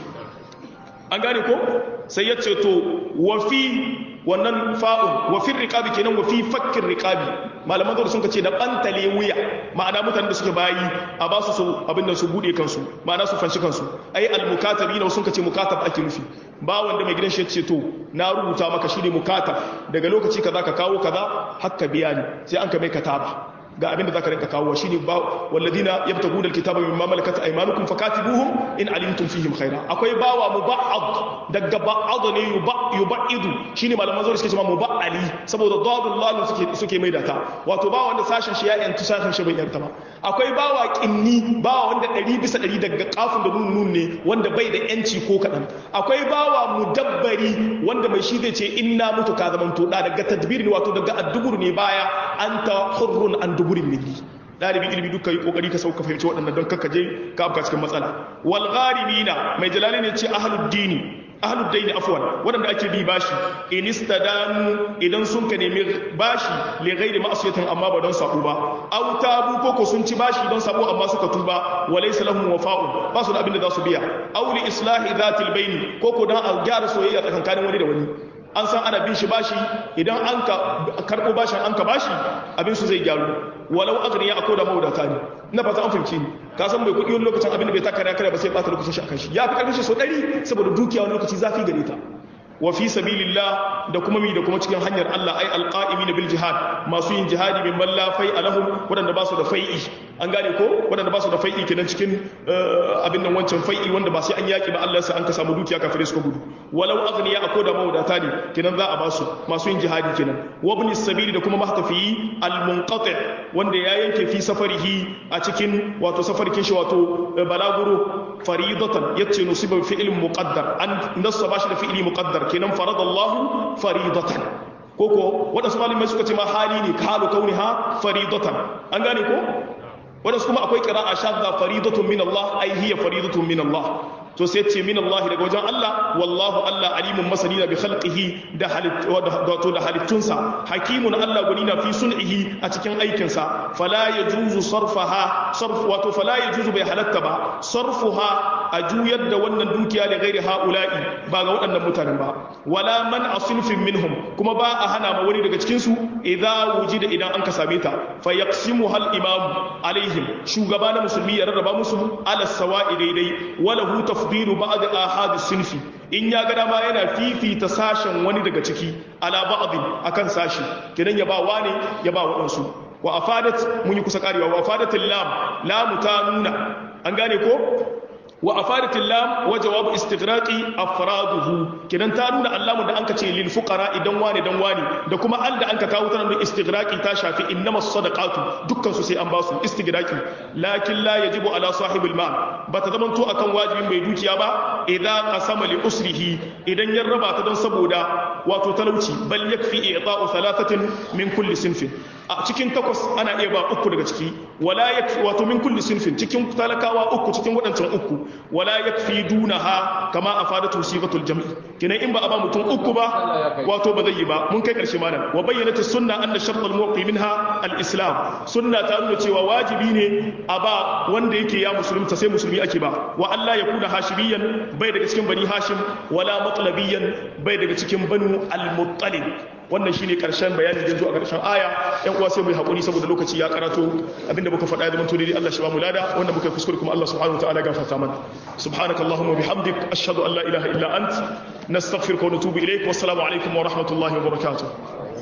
an gane ko sai ya ce to wa fi wannan fa'un wa fi riqabi kenan wa fi fakkin riqabi malaman zuwa sun ce da bantale wuya ma'ana mutanen da suke bayi a ba su abin da su bude kansu ma'ana su fanshi kansu ai al-mukatabi na sun ce mukatab ake nufi ba wanda mai gidan shi ce to na rubuta maka shi ne mukatab daga lokaci kaza ka kawo kaza hakka biya ni sai an ka mai kataba ga abin da zaka rinka kawo shine ba walladina yabtaguna alkitaba mimma malakat aymanukum fakatibuhum in alimtum fihim khaira akwai bawa muba'ad daga ba'ad ne yubaidu shine malaman zuwa suke cewa muba'ali saboda dadul lam suke suke mai data wato bawa wanda sashin shi ya yantu sashin shi bai yanta ba akwai bawa kinni bawa wanda 100 bisa 100 daga kafin da nun nun ne wanda bai da yanci ko kadan akwai bawa mudabbari wanda mai shi zai ce inna mutu ka zaman to da daga tadbir ne wato daga addubur ne baya anta hurrun an duburin milli ɗalibin ilimi duka yi ƙoƙari ka sauka fahimci waɗannan don kakka je ka afka cikin matsala wal gharimina mai jalali ne ce ahlud dini ahlud daini afwan waɗanda ake bi bashi in istadanu idan sun ka nemi bashi li ghairi ma'siyatin amma ba don sabo ba aw tabu koko sun ci bashi don sabo amma suka tuba wa laysa lahum wafa'un ba su da abin da za su biya aw li islahi dhatil baini koko dan a gyara soyayya tsakankanin wani da wani an san ana bin shi bashi idan an ka karɓo bashin an ka bashi abin su zai gyaru walau agniya akwai da mawadata ne ina fata an fahimci ni ka san mai kuɗi wani lokacin abin da bai taka kare ba sai ɓata lokacin shi akan shi ya fi ƙarfin shi so ɗari saboda dukiya wani lokaci zafi gare ta wa fi sabilillah da kuma mi da kuma cikin hanyar Allah ai alqa'imina bil jihad masu yin jihadi min balla fai alahum wadanda ba su da fai'i an gane ko wadanda ba su da fai'i kenan cikin abin nan wancan fai'i wanda ba sai an yaki ba Allah sai an ka samu dukiya kafire suka gudu walau aghniya ako da mawadata ne kenan za a ba su masu yin jihadi kenan wa ibn sabili da kuma mahtafi al munqati wanda ya yanke fi safarihi a cikin wato safarkin shi wato balaguro faridatan yace nusiba fi'lin muqaddar an nassa bashi da fi'li muqaddar kenan faradallahu faridatan koko wadansu malamai suka ce ma hali ne halu kauniha faridatan an gane ko wadansu kuma akwai qira'a shadda faridatun min Allah ai hiya faridatun min Allah to sai ce min Allah daga wajen Allah wallahu Allah alimun masanina bi khalqihi da wato da halittunsa hakimun Allah gwanina fi sun'ihi a cikin aikinsa fala yajuzu sarfaha sarf wato fala yajuzu bai halatta ba sarfuha a juyar da wannan dukiya da gairi haula'i ba ga waɗannan mutanen ba wala man asinfin minhum kuma ba a hana ma wani daga cikin su idza wujida idan an ka same ta fa yaqsimu hal imam alaihim shugaba na musulmi ya rarraba musu ala sawa'i daidai wala hu tafdilu ba'd ahad sinfi in ya ga dama yana fifita sashen wani daga ciki ala ba'din akan sashi kenan ya ba wani ya ba waɗansu wa afadat mun yi kusa karewa wa afadatil lam lamu ta nuna an gane ko wa afadatil lam wa jawabu istighraqi afraduhu kidan ta nuna allamu da anka ce lil fuqara idan wani dan wani da kuma al da anka kawo tana da istighraqi ta shafi innamas sadaqatu dukkan su sai an basu istighraqi lakin la yajibu ala sahibil mal bata zaman to akan wajibin mai dukiya ba idza qasama li usrihi idan ya raba ta don saboda wato talauci bal yakfi i'ta'u thalathatin min kulli sinfin a cikin takwas ana iya ba uku daga ciki wala yakfi wato min kulli sinfin cikin talakawa uku cikin wadancan uku wala yakfi dunaha kama afadatu sifatul jam'i kenan in ba a ba mutum uku ba wato ba zai yi ba mun kai karshe malam wa bayyanat sunna anna shart al muqi minha al islam sunna ta nuna cewa wajibi ne a ba wanda yake ya musulunta sai musulmi ake ba wa Allah ya kuna hashimiyan bai daga cikin bani hashim wala matlabiyan bai daga cikin banu al muttalib wannan shine karshen bayani da zo a karshen aya yan uwa sai mu yi hakuri saboda lokaci ya karato abinda muka faɗa ya zama tuni Allah shi ba mu lada wanda muka kuskure kuma Allah subhanahu wa ta'ala gafarta mana subhanakallahumma bihamdik ashhadu an la ilaha illa ant nastaghfiruka wa natubu ilayk wassalamu alaikum wa rahmatullahi wa barakatuh